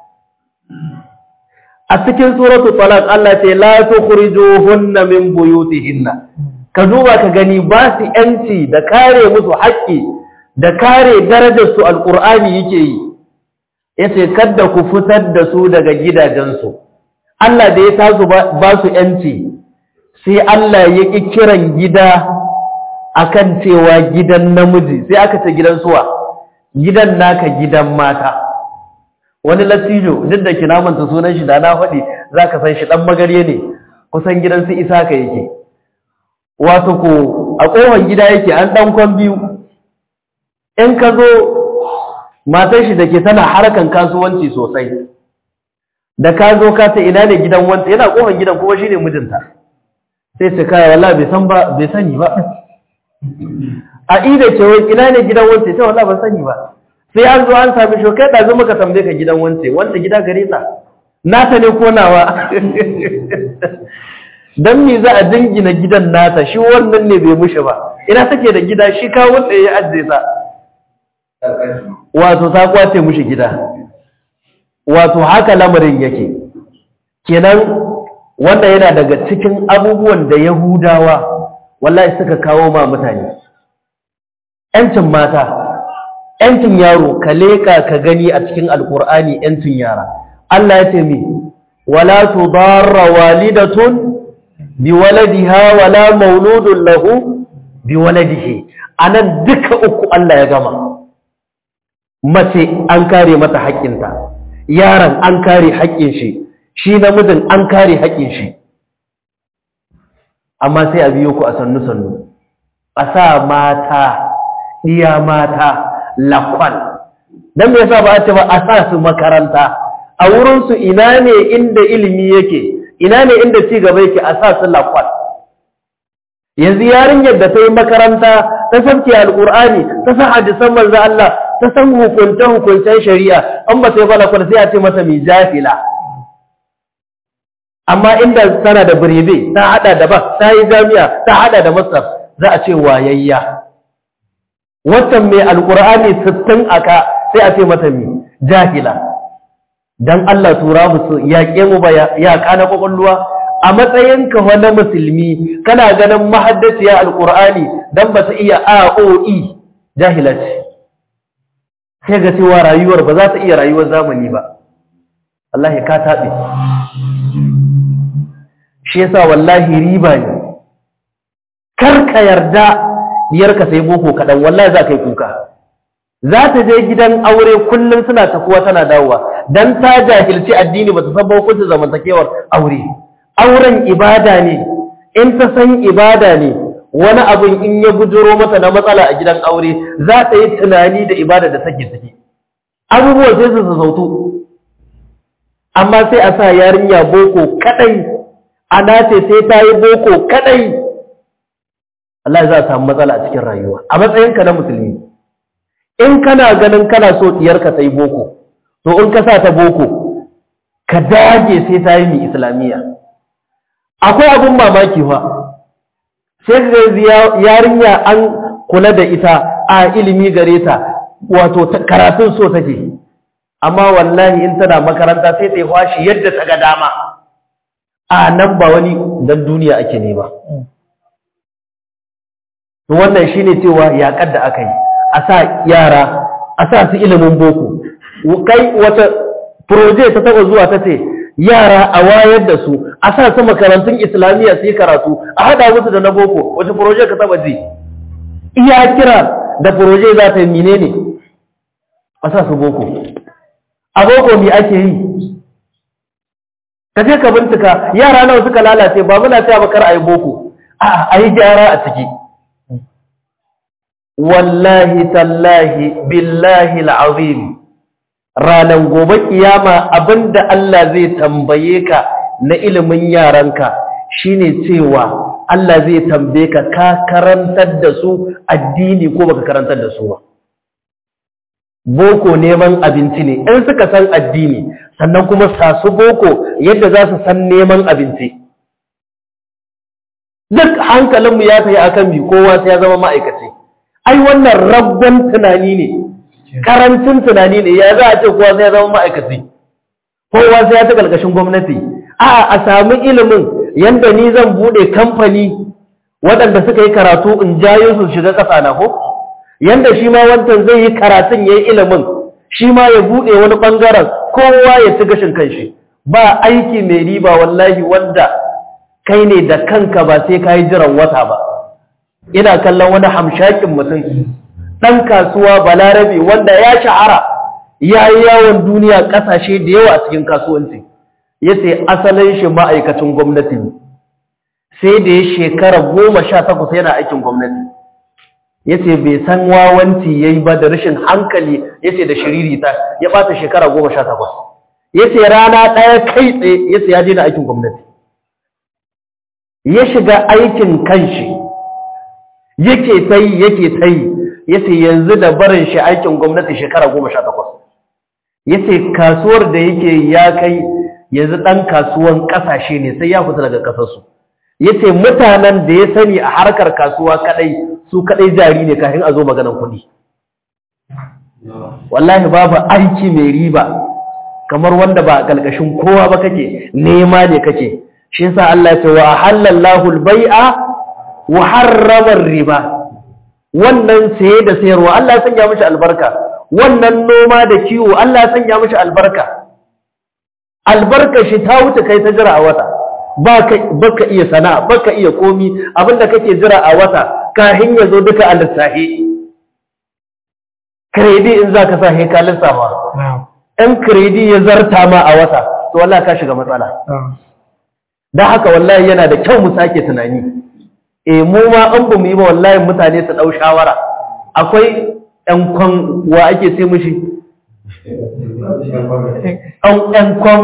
Speaker 1: a cikin suratu talaq Allah ce la tukhrijuhunna min buyutihinna ka duba ka gani ba su yanci da kare musu haƙƙi da kare darajar su alqur'ani yake yi yace kada ku fitar da su daga gidajensu Allah da ya tasu ba su yanci sai Allah ya ƙi kiran gida akan cewa gidan namiji sai aka ce gidan suwa gidan naka gidan mata wani latijo duk da kina manta sunan shi da na faɗi za ka san shi ɗan magarye ne kusan gidan su isa ka yake wato ko a ƙofar gida yake an ɗan kwan biyu in ka zo matar shi da ke tana harkan kasuwanci sosai da ka zo ka ce ina ne gidan wanta yana ƙofar gidan kuma shi ne mijinta sai ce kaya walla bai san ba bai sani ba a ida ce wai ina ne gidan wance sai walla ban sani ba sai an zo an sami shi kai ɗazu muka tambaye ka gidan wance wanda gida gare ta nata ne ko nawa dan me za a dingina gidan nata shi wannan ne bai mushi ba ina take da gida shi kawo wanda ya ajiye ta wato ta kwace mushi gida wato haka lamarin yake kenan wanda yana daga cikin abubuwan da Yahudawa wallahi suka kawo ma mutane ‘yancin mata, ‘yancin yaro, ka leƙa ka gani a cikin Alƙur'ani ‘yancin yara. Allah ya ce mi, wala tu barra walidatun bi waladiha wala mauludun lahu bi waladihi. A nan duka uku Allah ya gama. Mace an kare mata haƙƙinta, yaron an kare haƙƙin shi, shi namijin an kare haƙƙin shi. Amma sai a biyo ku a sannu-sannu, a sa mata iya mata lakwal don me yasa ba a ce ba a sa su makaranta a wurinsu ina ne inda ilimi yake ina ne inda ci gaba yake a sa su lakwal yanzu yarinyar da ta yi makaranta ta sabke alkur'ani ta san hadisan manzo Allah ta san hukunce hukuncen shari'a an ba sai ba lakwal sai a ce mata mai jahila amma inda tana da birebe ta hada da ba ta yi jami'a ta hada da masar za a ce wayayya watan mai alkur'ani sittin aka sai a ce mata mi jahila dan Allah tura musu yaƙe mu ba ya kana kwakwalwa a matsayinka wani musulmi kana ganin mahaddaciya alkur'ani dan ba su iya aoe jahila ce sai ga cewa rayuwar ba za ta iya rayuwar zamani ba Allah ka taɓe shi yasa wallahi riba ne kar ka yarda diyarka sai boko kaɗan wallahi za ka yi kuka za ta je gidan aure kullum suna tafuwa tana dawowa don ta jahilci addini ba ta san hukuncin zamantakewar aure auren ibada ne in ta san ibada ne wani abin in ya bujuro mata na matsala a gidan aure za ta yi tunani da ibada da take ciki abubuwan sai su zautu amma sai a sa yarinya boko kadai ana ce sai ta yi boko kadai Allah za a samu matsala a cikin rayuwa a matsayinka na musulmi in kana ganin kana so diyarka ta yi boko to in ka sa ta boko ka dage sai ta yi mai islamiyya akwai abin mamaki fa sai ga yarinya an kula da ita a ilimi gare ta wato karatun so take amma wallahi in tana makaranta sai ta yi kwashi yadda ta ga dama a nan ba wani dan duniya ake ne ba wannan shine cewa yaƙar da aka yi a sa yara a sa su ilimin boko kai wata proje ta taba zuwa ta ce yara a wayar da su a sa su makarantun islamiyya su yi karatu a haɗa musu da na boko wace proje ka taba ji iya kira da proje za ta yi mine ne a sa su boko a boko mi ake yi ka je ka bincika yara nawa suka lalace ba muna cewa bakar a yi boko a yi gyara a ciki wallahi tallahi billahi al'azim ranan gobe kiyama abinda Allah zai tambaye ka na ilimin yaranka shine cewa Allah zai tambaye ka ka karantar da su addini ko baka karantar da su ba boko neman abinci ne in suka san addini sannan kuma sasu boko yadda za su san neman abinci duk hankalinmu ya tafi akan bi kowa sai ya zama ma'aikaci ai wannan rabban tunani ne karancin tunani ne ya za a ce kowa sai ya zama ma'aikaci kowa sai ya ta ƙarƙashin gwamnati a a sami ilimin yadda ni zan buɗe kamfani waɗanda suka yi karatu in jayo su shiga ƙasa na ko yadda shi ma wancan zai yi karatun ya yi ilimin shi ma ya buɗe wani ɓangaren kowa ya ci gashin kanshi ba aiki mai riba wallahi wanda kai ne da kanka ba sai ka yi jiran wata ba ina kallon wani hamshakin mutum ɗan kasuwa balarabe wanda ya shahara ya yi yawon duniya ƙasashe da yawa a cikin kasuwanci ya ce asalin shi ma'aikacin gwamnati ne sai da ya shekara goma sha takwas yana aikin gwamnati ya ce bai san wawanci ya yi ba da rashin hankali ya ce da shiririta ya ɓata shekara goma sha takwas ya ce rana ɗaya kai tsaye ya ce ya je da aikin gwamnati ya shiga aikin kanshi yake ta yi yake ta yi ya ce yanzu da barin shi aikin gwamnati shekara goma sha takwas ya ce kasuwar da yake ya kai yanzu ɗan kasuwan ƙasashe ne sai ya fita daga ƙasarsu ya ce mutanen da ya sani a harkar kasuwa kaɗai su kaɗai jari ne kafin a zo maganan kuɗi wallahi babu aiki mai riba kamar wanda ba a ƙalƙashin kowa ba kake nema ne kake shi yasa Allah ya ce wa halallahu al-bai'a wa harrama riba wannan saye da sayarwa Allah ya sanya mishi albarka wannan noma da kiwo Allah ya sanya mishi albarka albarka shi ta wuce kai ta jira a wata baka iya sana'a baka iya komi abinda kake jira a wata kahin ya zo duka a lissahi kredi in za ka sa he ka lissafa in kredi ya zarta ma a wata to wallahi ka shiga matsala don haka wallahi yana da kyau mu sake tunani e mu ma an bu mu yi ba wallahi mutane su ɗau shawara akwai ɗan kwan wa ake sai mushi ɗan kwan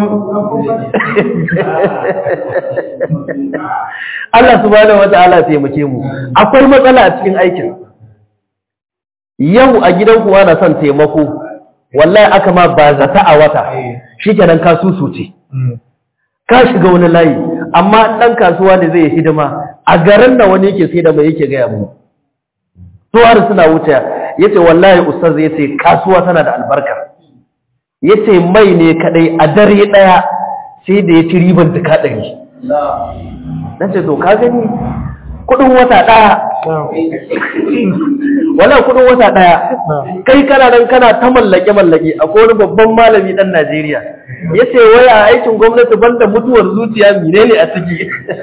Speaker 1: Allah subhanahu wata'ala taimake mu akwai matsala a cikin aikin yau a gidan kuwa na son taimako wallahi aka ma ba zata a wata shikenan ka susuce ka shiga wani layi amma ɗan kasuwa ne zai hidima a garin da wani yake sai da mai yake gaya mu tuwar suna wuce ya ce wallahi ustaz ya ce kasuwa tana da albarka ya ce mai ne kadai a dare ɗaya sai da ya ci riban duka ɗari na ce to ka gani kudin wata ɗaya wala kudin wata ɗaya kai kana nan kana ta mallake mallake akwai wani babban malami ɗan Najeriya ya ce waya aikin gwamnati banda mutuwar zuciya mine ne a ciki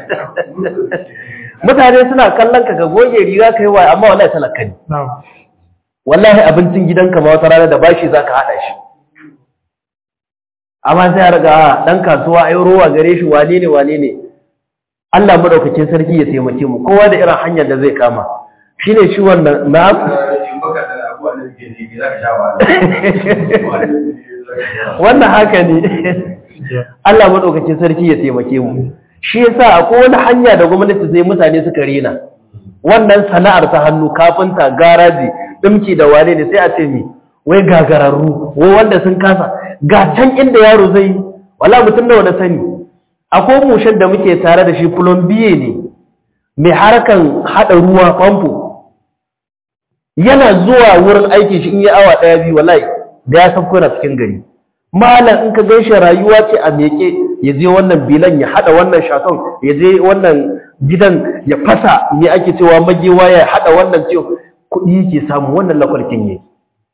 Speaker 1: mutane suna kallon ka ga goge riga kai waya amma wallahi talaka ne wallahi abincin gidanka ma wata rana da bashi zaka hada shi amma sai ya riga dan kasuwa ai rowa gare shi wane ne wane ne Allah madaukakin sarki ya taimake mu kowa da irin hanyar da zai kama shine shi wannan na'am wannan haka ne Allah maɗaukacin sarki ya taimake mu shi yasa akwai wani hanya da gwamnati sai mutane suka rena wannan sana'ar ta hannu kafinta garaji dimki da wane ne sai a ce mi wai gagararru wai wanda sun kasa ga can inda yaro zai wala mutum da wani sani akwai mushen da muke tare da shi plombier ne mai harkan hada ruwa famfo yana zuwa wurin aiki shi in yi awa daya biyu wallahi da ya sauko na cikin gari malam in ka gaishe rayuwa ce a meke ya je wannan bilan ya hada wannan shaton ya je wannan gidan ya fasa me ake cewa magewa ya hada wannan ce kuɗi yake samu wannan lakwarkin ne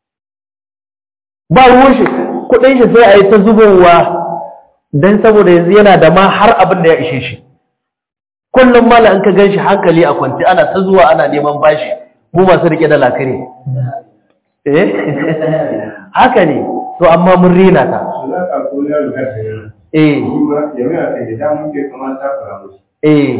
Speaker 1: ba ruwan shi kuɗin shi sai a yi ta zubowa don saboda yanzu yana da ma har abin da ya ishe shi kullum malam in ka gan shi hankali a kwanci ana ta zuwa ana neman bashi mu masu rike da lakare eh haka ne to amma mun rena ta eh eh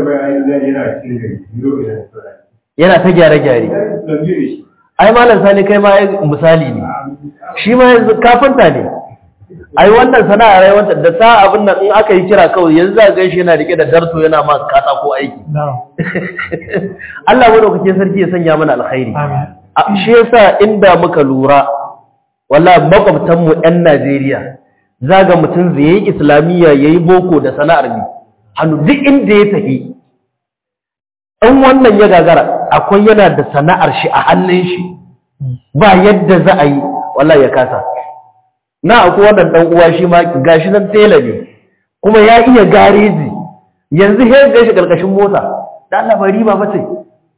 Speaker 1: yana ta gyare-gyare ai malam sani kai ma misali ne shi ma yanzu kafinta ne ai wannan sana'a rai wanda da sa abin nan in aka yi kira kawai yanzu za ga shi yana rike da darto yana ma kasa ko aiki Allah madaukakin sarki ya sanya mana alkhairi shi yasa inda muka lura wallahi makwabtan mu ɗan Najeriya zaga mutum zai yi islamiyya yayi boko da sana'ar ne hannu duk inda ya tafi in wannan ya gagara akwai yana da sana'ar shi a hannun shi ba yadda za a yi wallahi ya kasa na akwai wannan dan uwa shi ma gashi nan tela ne kuma ya iya gareji yanzu he ga shi karkashin mota da Allah ba riba ba ce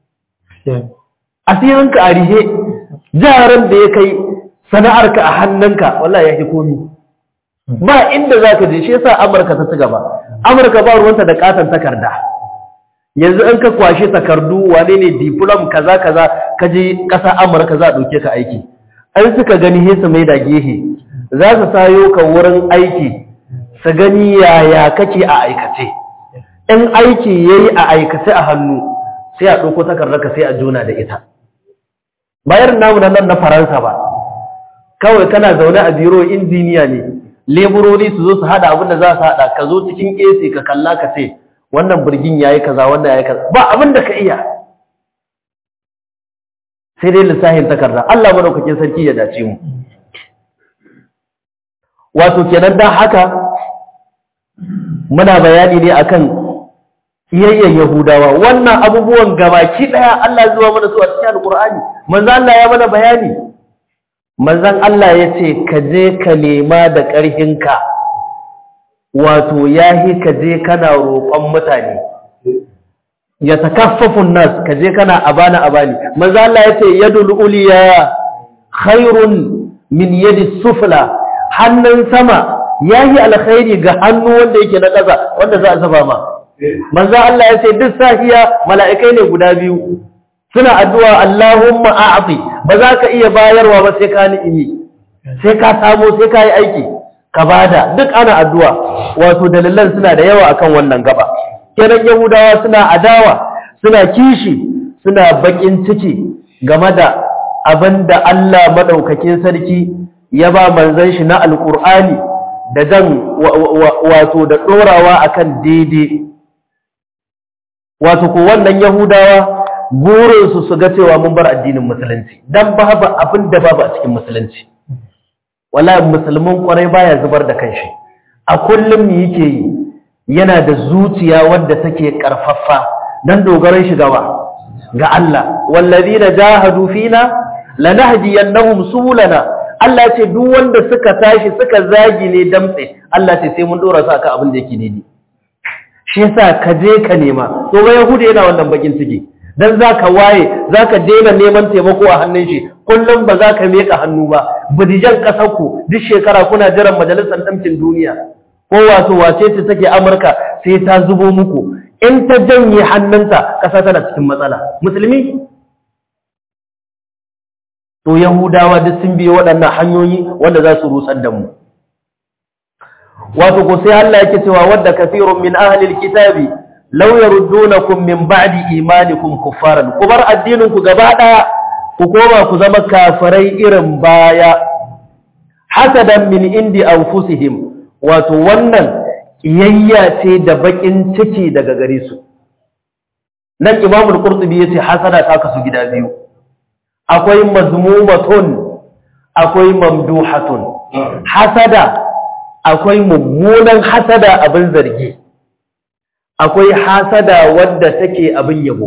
Speaker 1: asirin ka a rihe jaran da ya kai sana'ar ka a hannunka wallahi ya fi komi ba inda zaka je shi yasa Amurka ta ci gaba Amurka ba ruwanta da katon takarda yanzu in ka kwashe takardu wane ne diplom kaza kaza ka je ƙasa Amurka za a ɗauke ka aiki an suka gani he su mai da gehe za su sayo ka wurin aiki su gani yaya kake a aikace in aiki yayi a aikace a hannu sai a ɗauko takardar ka sai a jona da ita bayar namu na nan na Faransa ba kawai kana zaune a biro injiniya ne leburori su zo su hada abin da za su hada ka zo cikin AC ka kalla ka ce wannan birgin yayi kaza wannan yayi kaza ba abin da ka iya sai dai lissahin takarda Allah madaukakin sarki ya dace mu wato kenan dan haka muna bayani ne akan iyayyen Yahudawa wannan abubuwan gabaki daya Allah zuwa mana su a cikin Alqur'ani manzo Allah ya mana bayani manzon Allah yace ka je ka nema da ƙarhinka wato yahi ka je kana roƙon mutane ya takaffafun nas ka je kana abana abani manzo Allah yace yadul uliya khairun min yadi sufla hannun sama yahi alkhairi ga hannu wanda yake na ƙasa wanda za a zaba ma manzo Allah yace duk safiya mala'ikai ne guda biyu suna addu'a Allahumma a'ti ba za ka iya bayarwa ba sai ka ni'imi sai ka samu sai ka yi aiki ka bada duk ana addu'a wato dalilan suna da yawa akan wannan gaba kenan yahudawa suna adawa suna kishi suna bakin ciki game da abinda Allah madaukakin sarki ya ba manzon shi na alqur'ani da dan wato da dorawa akan daidai wato ko wannan yahudawa burinsu su ga cewa mun bar addinin musulunci dan babu abin da babu a cikin musulunci wallahi musulmin kwarai baya zubar da kanshi a kullum me yake yi yana da zuciya wadda take karfafa dan dogaran shi gaba ga Allah wallazina jahadu fina lanahdiyannahum subulana Allah ce duk wanda suka tashi suka zagi ne damtse Allah ce sai mun dora su akan abin da yake daidai shi yasa ka je ka nema to ga yahudi yana wannan bakin ciki dan zaka waye zaka daina neman taimako a hannun shi kullum ba za ka meka hannu ba budijan kasar ku duk shekara kuna jiran majalisar damcin duniya ko wato wace ce take Amurka sai ta zubo muku in ta janye hannunta kasa tana cikin matsala musulmi to yahudawa duk sun biyo waɗannan hanyoyi wanda za su rusar da mu wato ko sai Allah yake cewa wadda kafirun min ahli alkitabi law yaruddunakum min ba'di imanikum kuffaran ku bar addinin ku gaba daya ku koma ku zama kafirai irin baya hasadan min indi anfusihim wato wannan kiyayya ce da bakin ciki daga gare su nan imamul qurtubi yace hasada ta kasu gida biyu akwai mazmumatun akwai mamduhatun hasada akwai mummunan hasada abin zargi akwai hasada wadda take abin yabo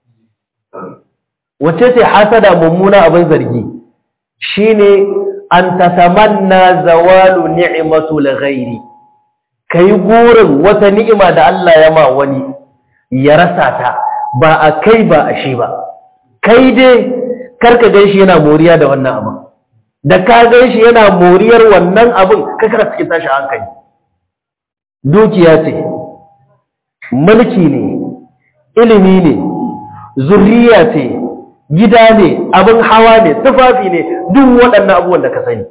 Speaker 1: wace ce hasada mummuna abin zargi shine an tatamanna zawalu ni'matu ghairi kai gurin wata ni'ima da Allah ya ma wani ya rasa ta ba a kai ba a shi ba kai dai karka gan shi yana moriya da wannan abin da ka gan shi yana moriyar wannan abin kakar cikin tashi hankali dukiya ce mulki ne ilimi ne zuriya ce gida ne abin hawa ne tufafi ne duk waɗannan abubuwan da ka sani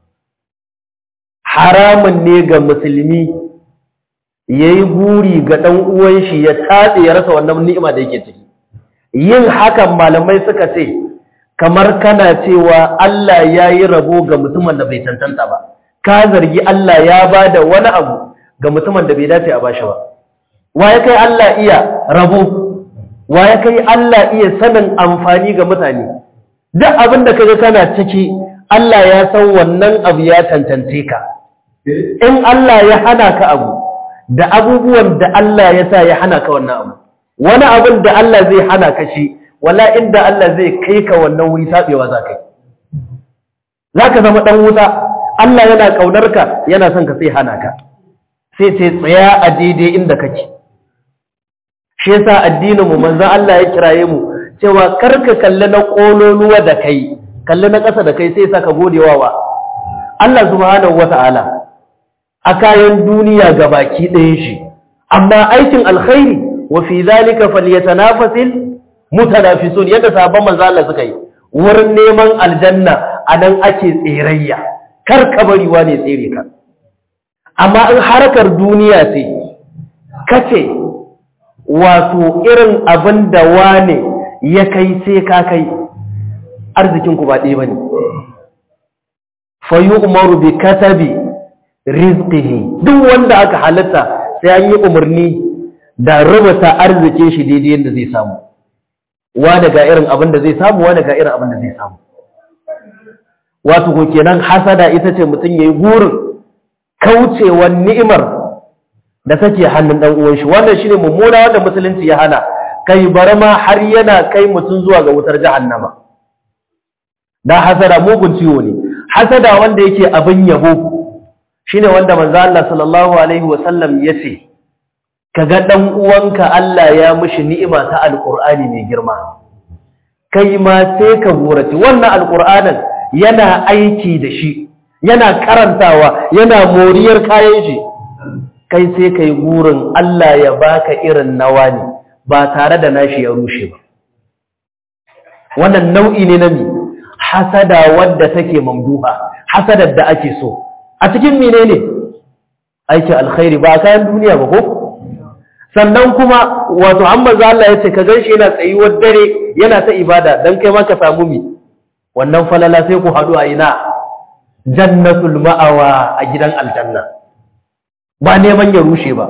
Speaker 1: haramun ne ga musulmi ya yi guri ga ɗan uwan shi ya tatse ya rasa wannan ni'ima da yake ciki yin hakan malamai suka ce kamar kana cewa Allah ya yi rabo ga mutumin da bai tantanta ba ka zargi Allah ya ba da wani abu ga mutumin da bai dace a bashi ba wa ya kai Allah iya rabo wa ya kai Allah iya sanin amfani ga mutane duk abin da kaga kana ciki Allah ya san wannan abu ya tantance ka in Allah ya hana ka abu da abubuwan da Allah ya sa ya hana ka wannan abu wani abin da Allah zai hana ka shi wala inda Allah zai kai ka wannan wuri sabewa za ka yi za ka zama ɗan wuta Allah yana ƙaunar ka yana son ka sai hana ka sai ce tsaya a daidai inda kake shi yasa addinin mu manzon Allah ya kiraye mu cewa kar ka kalli na kololuwa da kai kalli na ƙasa da kai sai sa ka godewa wa Allah subhanahu wata'ala a kayan duniya gabaki ɗayan shi amma aikin alkhairi wa fi zalika falyatanafasil mutanafisun yadda sahabban manzo Allah suka yi wurin neman aljanna anan ake tserayya kar ka bari wane tsere ka amma in harkar duniya ce kace wato irin abin da wane ya kai sai ka kai arzikin ku ba ɗaya bane fa yu'maru bi katabi rizqihi duk wanda aka halatta sai an yi umarni da rubuta arzikin shi daidai yadda zai samu wani ga irin abin da zai samu wani ga irin abin da zai samu wato ko kenan hasada ita ce mutum yayi gurin kaucewa ni'imar da take hannun dan uwan shi wannan shine mummuna wanda musulunci ya hana kai barma har yana kai mutum zuwa ga wutar jahannama dan hasada mugun ciwo ne hasada wanda yake abin yabo shine wanda manzo Allah sallallahu alaihi wasallam yace kaga dan uwanka Allah ya mishi ni'ima ta alqur'ani mai girma kai ma sai ka gorace wannan alqur'anin yana aiki da shi yana karantawa yana moriyar kayan shi kai sai kai gurin Allah ya baka irin nawa ne ba tare da nashi ya rushe ba wannan nau'i ne na mi hasada wadda take mamduha hasadar da ake so a cikin menene aikin alkhairi ba kayan duniya ba ko sannan kuma wato an maza Allah ya ce ka gan shi yana tsayuwar dare yana ta ibada don kai ma ka samu mi wannan falala sai ku haɗu a ina jannatul ma'awa a gidan aljanna ba neman ya rushe ba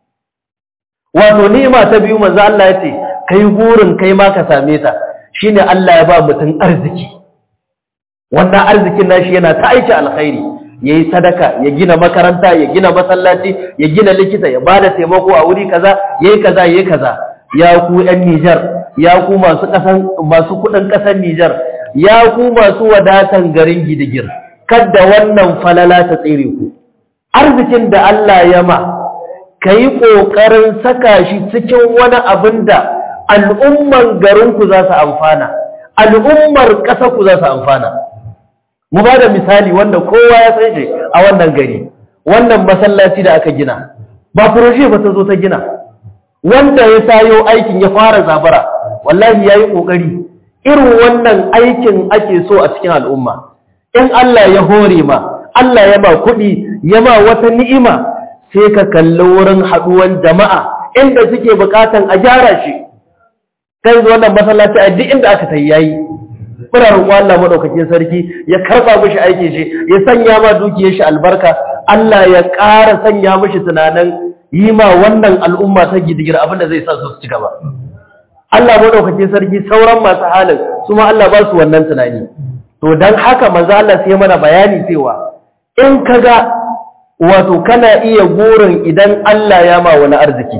Speaker 1: wato ni'ima ta biyu maza Allah ya ce kai burin kai ma ka same ta shine Allah ya ba mutum arziki wannan arzikin nashi yana ta aiki alkhairi ya yi sadaka ya gina makaranta ya gina masallaci ya gina likita ya ba da taimako a wuri kaza ya yi kaza ya yi kaza ya ku 'yan Nijar ya ku masu masu kudin ƙasar Nijar ya ku masu wadatan garin gidigir kadda wannan falala ta tsere ku arzikin da Allah ya ma ka yi ƙoƙarin saka shi cikin wani abin da al'umman garinku za su amfana al'ummar ƙasarku za su amfana mu ba da misali wanda kowa ya san shi a wannan gari wannan masallaci da aka gina ba furoshi ba ta zo ta gina wanda ya sayo aikin ya fara zabara wallahi ya yi ƙoƙari irin wannan aikin ake so a cikin al'umma in Allah ya hore ma Allah ya ba kuɗi ya ma wata ni'ima sai ka kalli wurin haɗuwan jama'a inda suke buƙatan a gyara shi kai wannan masallaci a duk inda aka tayi yayi muna roƙon Allah madaukakin sarki ya karba mishi aikin shi ya sanya ma dukiyar shi albarka Allah ya ƙara sanya mishi tunanin yi ma wannan al'umma ta gidigir abinda zai sa su ci gaba Allah madaukakin sarki sauran masu halin su ma Allah ba su wannan tunani to dan haka manzo Allah sai mana bayani cewa in kaga wato kana iya gurin idan Allah ya ma wani arziki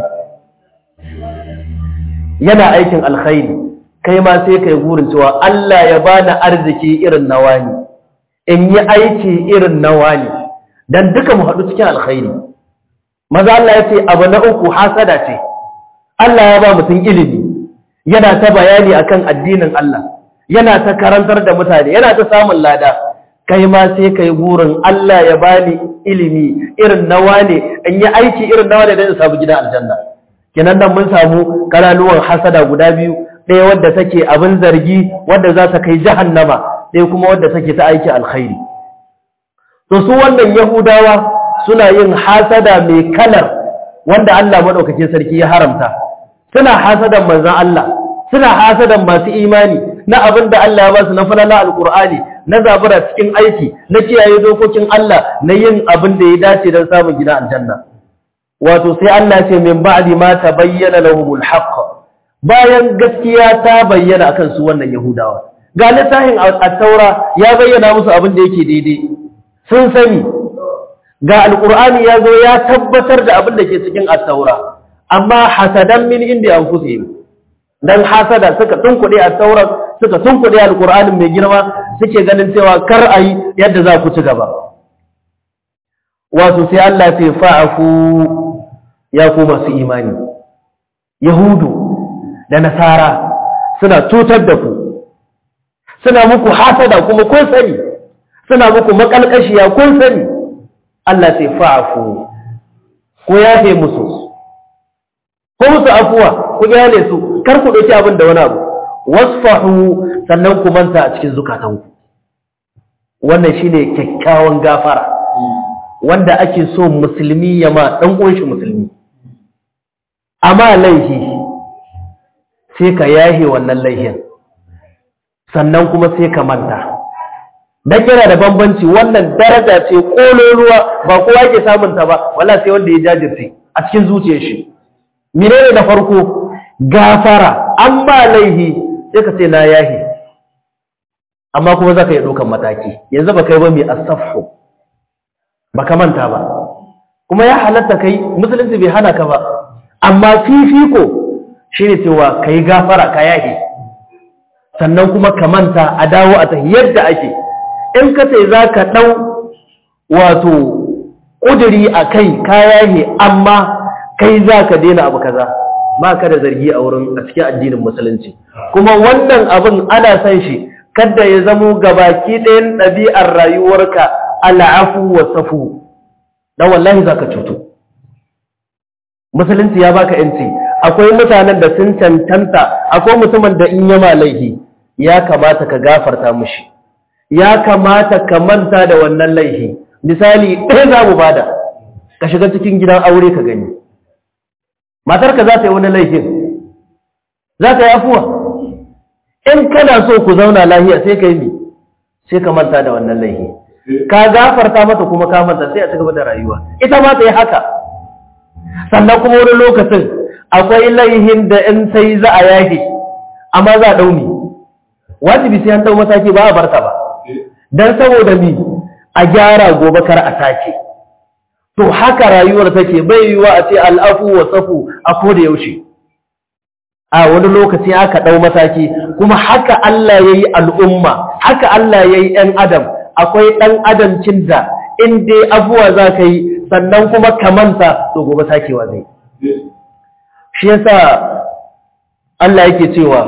Speaker 1: yana aikin alkhairi kai ma sai kai gurin cewa Allah ya bani arziki irin nawa ne in yi aiki irin nawa ne dan duka mu haɗu cikin alkhairi maza Allah ya ce abu na uku hasada ce Allah ya ba mutum ilimi yana ta bayani akan addinin Allah yana ta karantar da mutane yana ta samun lada kai ma sai kai gurin Allah ya bani ilimi irin nawa ne in yi aiki irin nawa ne dan in samu gidan aljanna kenan nan mun samu kalaluwan hasada guda biyu ɗaya wadda take abin zargi wadda za ta kai jahannama ɗaya kuma wadda take ta aiki alkhairi to su wannan yahudawa suna yin hasada mai kalar wanda Allah madaukakin sarki ya haramta suna hasadan manzon Allah suna hasadan masu imani na abin da Allah ya ba su na falala alqur'ani na zabura cikin aiki na kiyaye dokokin Allah na yin abin da ya dace don samun gida aljanna wato sai Allah ce min ba'di ma tabayyana lahumul haqq bayan gaskiya ta bayyana akan su wannan yahudawa ga littafin at-taura ya bayyana musu abin da yake daidai sun sani ga alqur'ani ya zo ya tabbatar da abin da ke cikin at-taura amma hasadan min indi anfusihim dan hasada suka tunkuɗe at-taura suka tunkuɗe alqur'anin mai girma suke ganin cewa kar ayi yadda za ku ci gaba wato sai Allah ya fa'afu ya ku masu imani yahudu da nasara suna cutar da ku suna muku hasada kuma kun sani suna muku makalkashiya kun sani Allah sai fa'afu ko yafe musu ko musu afuwa ku yale su kar ku dauki abin da wani abu wasfahu sannan ku manta a cikin zukatanku wannan shine kyakkyawan gafara wanda ake so musulmi ya ma dan uwan shi musulmi amma laihi sai ka yahe wannan laihin sannan kuma sai ka manta dan yana da bambanci wannan daraja ce kololuwa ba kowa ke samun ta ba wallahi sai wanda ya jajirce a cikin zuciyar shi menene na farko gafara an ba laihi sai ka ce na yahe amma kuma zaka yi dokan mataki yanzu ba kai ba mai asafu ba ka manta ba kuma ya halatta kai musulunci bai hana ka ba amma fifiko shine cewa kai gafara ka yahe sannan kuma ka manta a dawo a tahi yadda ake in ka ce za ka ɗau wato ƙuduri a kai ka yahe amma kai za ka daina abu kaza ba ka da zargi a wurin a cikin addinin musulunci kuma wannan abin ana san shi kada ya zamo gabaki ɗayan ɗabi'ar rayuwarka al'afu wa safu dan wallahi zaka cutu musulunci ya baka yanci akwai mutanen da sun cancanta akwai mutumin da in yama laihi ya kamata ka gafarta mushi ya kamata ka manta da wannan laihi misali ɗaya za mu bada ka shiga cikin gidan aure ka gani matarka za ta yi wani laifin za ta yi afuwa in kana so ku zauna lahiya sai ka yi mi sai ka manta da wannan laifi ka gafarta mata kuma ka manta sai a cigaba da rayuwa ita ma ta yi haka sannan kuma wani lokacin akwai laihin da in sai za a yaki amma za a dauni wajibi sai an dau mataki ba a barta ba dan saboda mi a gyara gobe kar a sake to haka rayuwar take bai yiwa a ce al'afu wa safu a koda yaushe a wani lokaci aka ɗau mataki kuma haka Allah ya yi al'umma haka Allah ya yi ‘yan adam akwai ɗan adamcin da in dai abuwa za ka yi sannan kuma ka manta to gobe sakewa zai shi yasa Allah yake cewa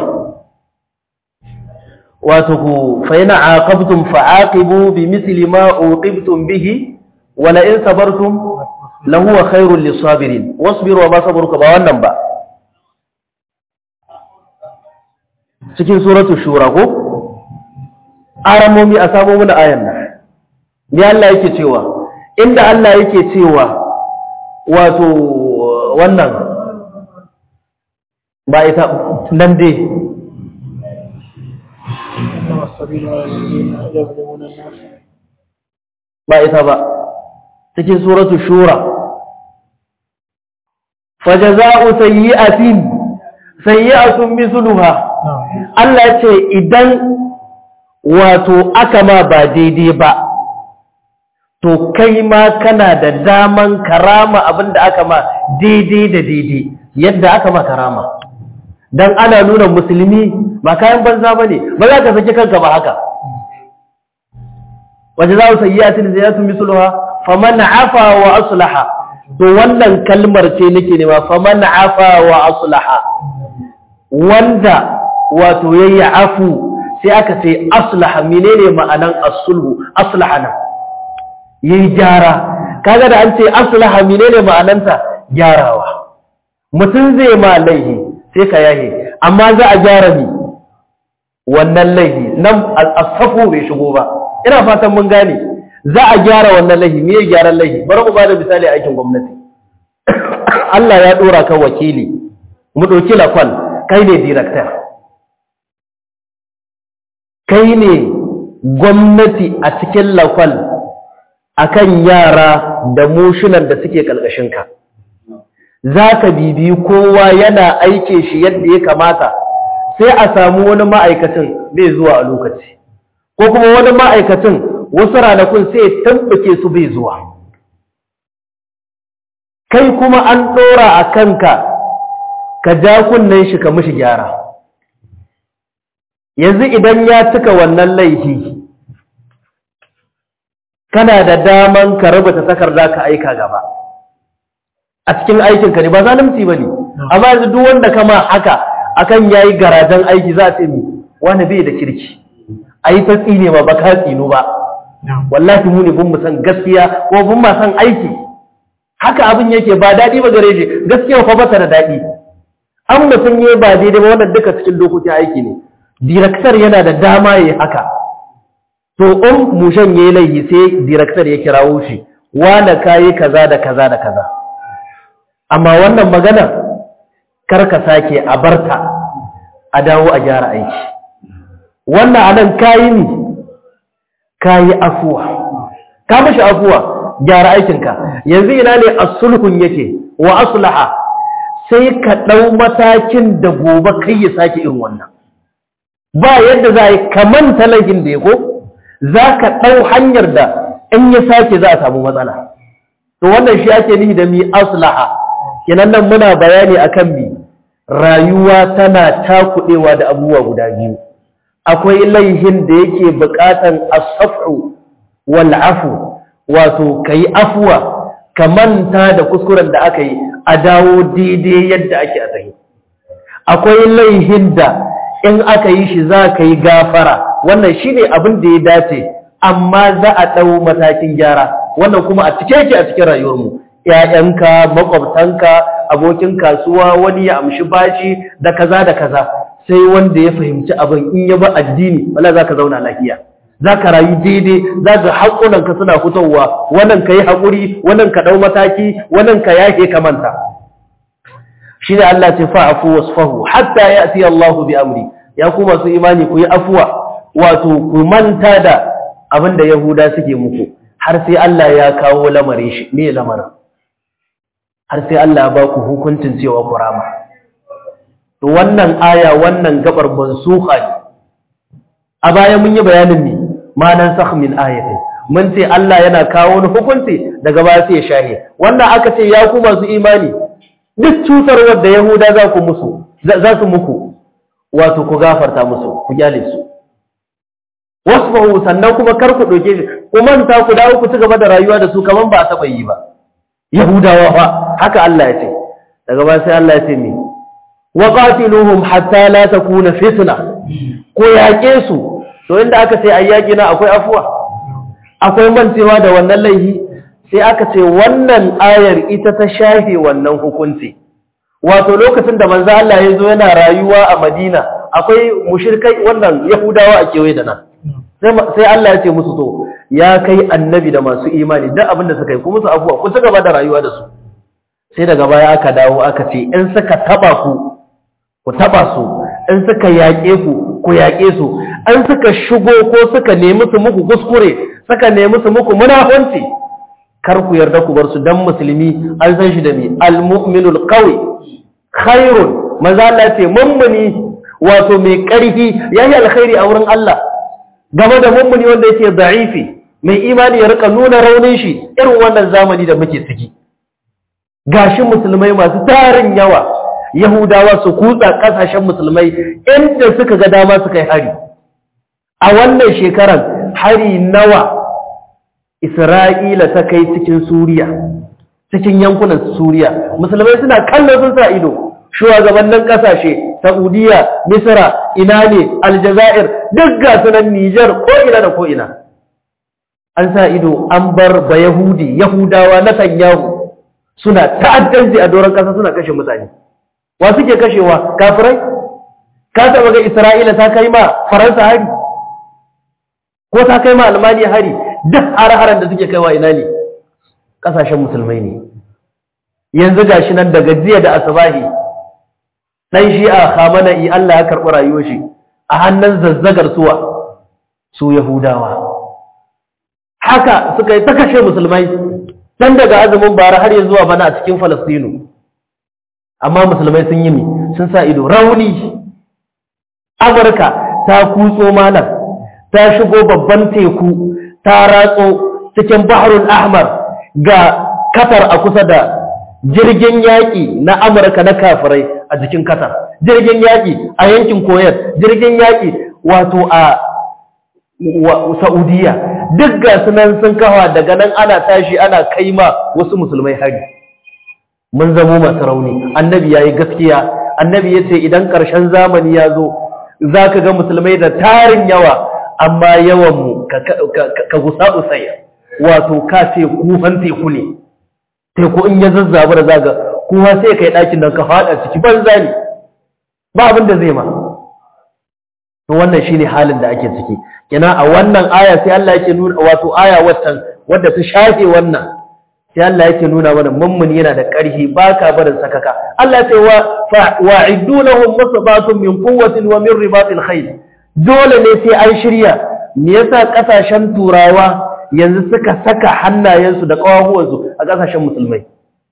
Speaker 1: wato ku fa yana aqabtum fa aqibu bi misli ma uqibtum bihi wa la in sabartum lahuwa khairul lisabirin wasbiru wa ma sabruka ba wannan ba cikin suratul shura ko aramomi a samu mana ayan nan ne Allah yake cewa inda Allah yake cewa wato wannan ba ita nan dai
Speaker 2: سبيل على الذين يظلمون الناس
Speaker 1: ba ita ba cikin suratu shura fajaza'u sayyi'atin sayyi'atun misluha
Speaker 2: نعم
Speaker 1: Allah ce idan wato aka ma ba daidai ba to kai ma kana da daman karama abinda aka ma daidai da daidai yadda aka ma karama dan ana nuna musulmi ba kayan banza bane ba za ka saki kanka ba haka waje za su sayyi'atin ziyatun misluha faman afa wa aslaha to wannan kalmar ce nake nema faman afa wa aslaha wanda wato yayi afu sai aka ce aslaha menene ma'anan as-sulhu aslaha nan yayi gyara kaga da an ce aslaha menene ma'ananta gyarawa mutum zai ma laihi sai ka yahe amma za a gyara ni wannan laihi nan as-safu bai shigo ba ina fatan mun gane za a gyara wannan laihi me ya gyaran laihi bari mu bada misali a aikin gwamnati Allah ya dora ka wakili mu dauki lakwal kai ne director kai ne gwamnati a cikin lakwal akan yara da mushunan da suke ka. za ka bibiyi kowa yana aike shi yadda ya kamata sai a samu wani ma'aikacin bai zuwa a lokaci ko kuma wani ma'aikacin wasu ranakun sai tambake su bai zuwa kai kuma an ɗora a kanka ka ja kunnen shi ka mishi gyara yanzu idan ya cika wannan laifi kana da daman ka rubuta takarda ka aika gaba a cikin aikinka ne ba zalunci ba ne amma yanzu duk wanda kama haka akan yayi garajen aiki za a ce mi wani bai da kirki a yi ta tsine ma ba ka tsino ba wallahi mu ne bin mu san gaskiya ko bin ma san aiki haka abin yake ba daɗi ba gare shi gaskiya fa ba ta da daɗi an mutum yi ba daidai ba wannan duka cikin dokokin aiki ne direktar yana da dama ya haka to in mushen ya yi laifi sai direktar ya kirawo shi wane kayi kaza da kaza da kaza amma wannan maganar karka sake a barta a dawo a gyara aiki wannan anan kayi ne kayi afuwa ka mashi afuwa gyara aikinka yanzu ina ne asulhun yake wa aslaha sai ka ɗau matakin da gobe kai ya sake irin wannan ba yadda za a yi kaman talahin da ya ko za ka ɗau hanyar da in ya sake za a samu matsala to wannan shi ake nihi da mi aslaha kenan nan muna bayani akan mi rayuwa tana takuɗewa da abubuwa guda biyu akwai laihin da yake buƙatan asafu wal afu wato kai afuwa ka manta da kuskuren da aka yi a dawo daidai yadda ake a tsaye akwai laihin da in aka yi shi za ka yi gafara wannan shi ne abin da ya dace amma za a ɗau matakin gyara wannan kuma a cike yake a cikin rayuwarmu ‘ya'yanka makwabtanka abokin kasuwa wani ya amshi bashi da kaza da kaza sai wanda ya fahimci abin in ya ba addini wala za ka zauna lafiya za ka rayu daidai za ka haƙunanka suna fitowa wannan ka yi haƙuri wannan ka ɗau mataki wannan ka yake ka manta shi ne Allah ce fa'afu wasfahu hatta ya ti Allah bi amri ya ku masu imani ku yi afuwa wato ku manta da abin da Yahuda suke muku har sai Allah ya kawo lamarin shi me lamarin har sai Allah ya ba ku hukuncin cewa ku rama to wannan aya wannan gabar mansuha ne a baya mun yi bayanin ne ma nan sakh min ayatin mun ce Allah yana kawo wani hukunci daga baya sai ya shahe wannan aka ce ya ku masu imani duk cutarwar da Yahuda za ku musu za su muku wato ku gafarta musu ku gyale su wasfahu sannan kuma kar ku doke shi ku manta ku dawo ku ci gaba da rayuwa da su kaman ba a taba yi ba Yahudawa fa haka Allah ya ce daga baya sai Allah ya ce mi wa qatiluhum hatta la takuna fitna ko yaƙe su to inda aka ce ayyaki na akwai afuwa akwai mancewa da wannan laifi sai aka ce wannan ayar ita ta shafe wannan hukunci wato lokacin da manzo Allah ya zo yana rayuwa a Madina akwai mushrikai wannan Yahudawa a kewaye da nan sai Allah ya ce musu to ya kai annabi da masu imani duk abin da suka yi ku musu abuwa ku ci gaba da rayuwa da su sai daga baya aka dawo aka ce in suka taba ku ku taba su in suka yaƙe ku ku yaƙe su an suka shigo ko suka nemi su muku kuskure suka nemi su muku munafunci kar ku yarda ku bar su dan musulmi an san shi da mi almu'minul qawi khairun maza Allah ce mummuni wato mai ƙarfi yayi alkhairi a wurin Allah game da mummuni wanda yake da'ifi mai imani ya rika nuna raunin shi irin wannan zamani da muke ciki gashi musulmai masu tarin yawa yahudawa su kutsa kasashen musulmai inda suka ga dama suka yi hari a wannan shekaran hari nawa isra'ila ta kai cikin suriya cikin yankunan suriya musulmai suna kallon sun sa ido shugabannin kasashe saudiya misra ina ne aljazair duk ga sunan nijar ko ina da ko ina an sa ido an bar ba yahudi yahudawa na tanyahu suna ta'addanci a doron kasa suna kashe mutane wa suke kashewa kafirai ka taba ga isra'ila ta kai ma faransa hari ko ta kai ma almaniya hari duk har-haren da suke kaiwa ina ne kasashen musulmai ne yanzu gashi nan daga jiya da asabahi dan shi'a khamana'i Allah ya karɓi rayuwar shi a hannun zazzagar suwa su yahudawa haka suka yi ta kashe musulmai tun daga azumin bara har yanzu zuwa bana a cikin falastinu amma musulmai sun yi mi sun sa ido rauni amurka ta kutso malam ta shigo babban teku ta ratso cikin baharul ahmar ga katar a kusa da jirgin yaƙi na amurka na kafirai a jikin katar jirgin yaƙi a yankin koyar jirgin yaƙi wato a saudiya duk ga sunan sun kawa daga nan ana tashi ana kaima wasu musulmai hari mun zamo masu rauni annabi ya yi gaskiya annabi ya ce idan ƙarshen zamani ya zo za ka ga musulmai da tarin yawa amma yawanmu ka gusa usaya wato ka ce kufan teku ne teku in ya zazzabu da zaga kuma sai ka yi ɗakin nan ka faɗa ciki banza ne ba abin da zai ma to wannan shine halin da ake ciki kina a wannan aya sai Allah yake nuna wato aya watan wadda ta shafe wannan sai Allah yake nuna mana mummuni yana da ƙarfi baka barin sakaka Allah ya ce wa wa'iddu lahum masabatun min quwwatin wa min ribatil khayl dole ne sai an shirya me yasa kasashen turawa yanzu suka saka hannayensu da kawahuwansu a kasashen musulmai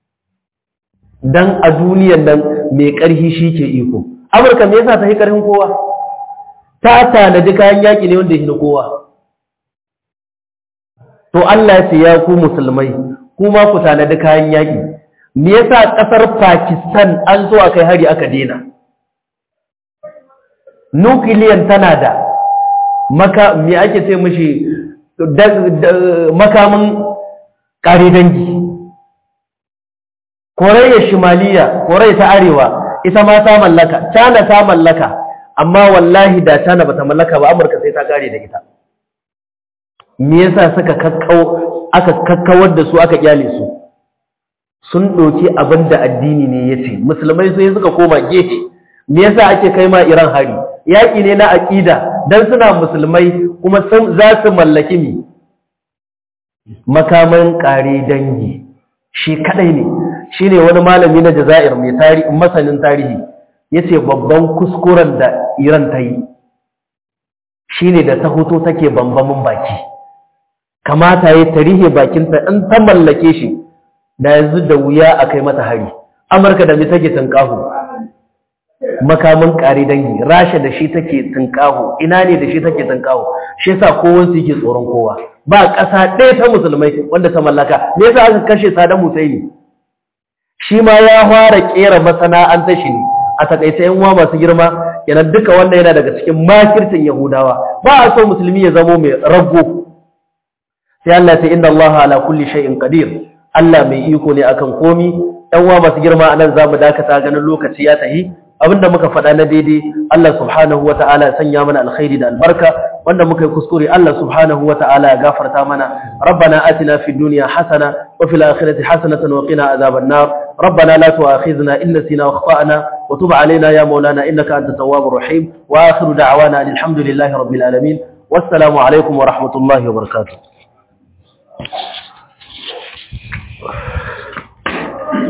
Speaker 1: dan a duniyan nan mai ƙarfi shi ke iko Amurka me yasa ta yi ƙarfin kowa ta tanadi kayan yaƙi ne wanda ya na kowa to Allah ya ce ya ku musulmai kuma ku tanadi kayan yaƙi me yasa ƙasar Pakistan an zo a kai hari aka dena nukiliyan tana da maka me ake ce mishi makamin ƙare dangi Koreya Shimaliya Koreya ta Arewa ita ma ta mallaka China ta mallaka amma wallahi da China bata mallaka ba Amurka sai ta kare da ita me yasa suka kakkau aka kakkawar da su aka kyale su sun doki abinda addini ne yace musulmai sai suka koma gefe me yasa ake kai ma Iran hari yaki ne na aqida dan suna musulmai kuma za su mallaki mi makaman kare dangi shi kadai ne shine wani malami na Jazair mai tarihi masanin tarihi yace babban kuskuren da Iran ta yi shine da ta hoto take bambamin baki kamata yayi tarihi bakinta in ta mallake shi da yanzu da wuya a kai mata hari Amurka da me take tunkahu makamin kare dangi Rasha da shi take tunkahu ina ne da shi take tunkahu shi yasa kowansu yake tsoron kowa ba ƙasa ɗaya ta musulmai wanda ta mallaka me yasa aka kashe Saddam Hussein shi ma ya fara kera masana'antar shi ne a takaice yan uwa masu girma yana duka wanda yana daga cikin makircin Yahudawa ba a so musulmi ya zamo mai rago sai Allah ta inna Allah ala kulli shay'in qadir Allah mai iko ne akan komi yan uwa masu girma anan zamu dakata ganin lokaci ya tahi abinda muka faɗa na daidai Allah subhanahu wa ta'ala ya sanya mana alkhairi da albarka wanda muka yi kuskure Allah subhanahu wa ta'ala ya gafarta mana rabbana atina fid dunya hasana wa fil akhirati hasanatan wa qina adhaban nar ربنا لا تؤاخذنا إن نسينا واخطأنا وتب علينا يا مولانا إنك أنت التواب الرحيم وآخر دعوانا أن الحمد لله رب العالمين والسلام عليكم ورحمة الله وبركاته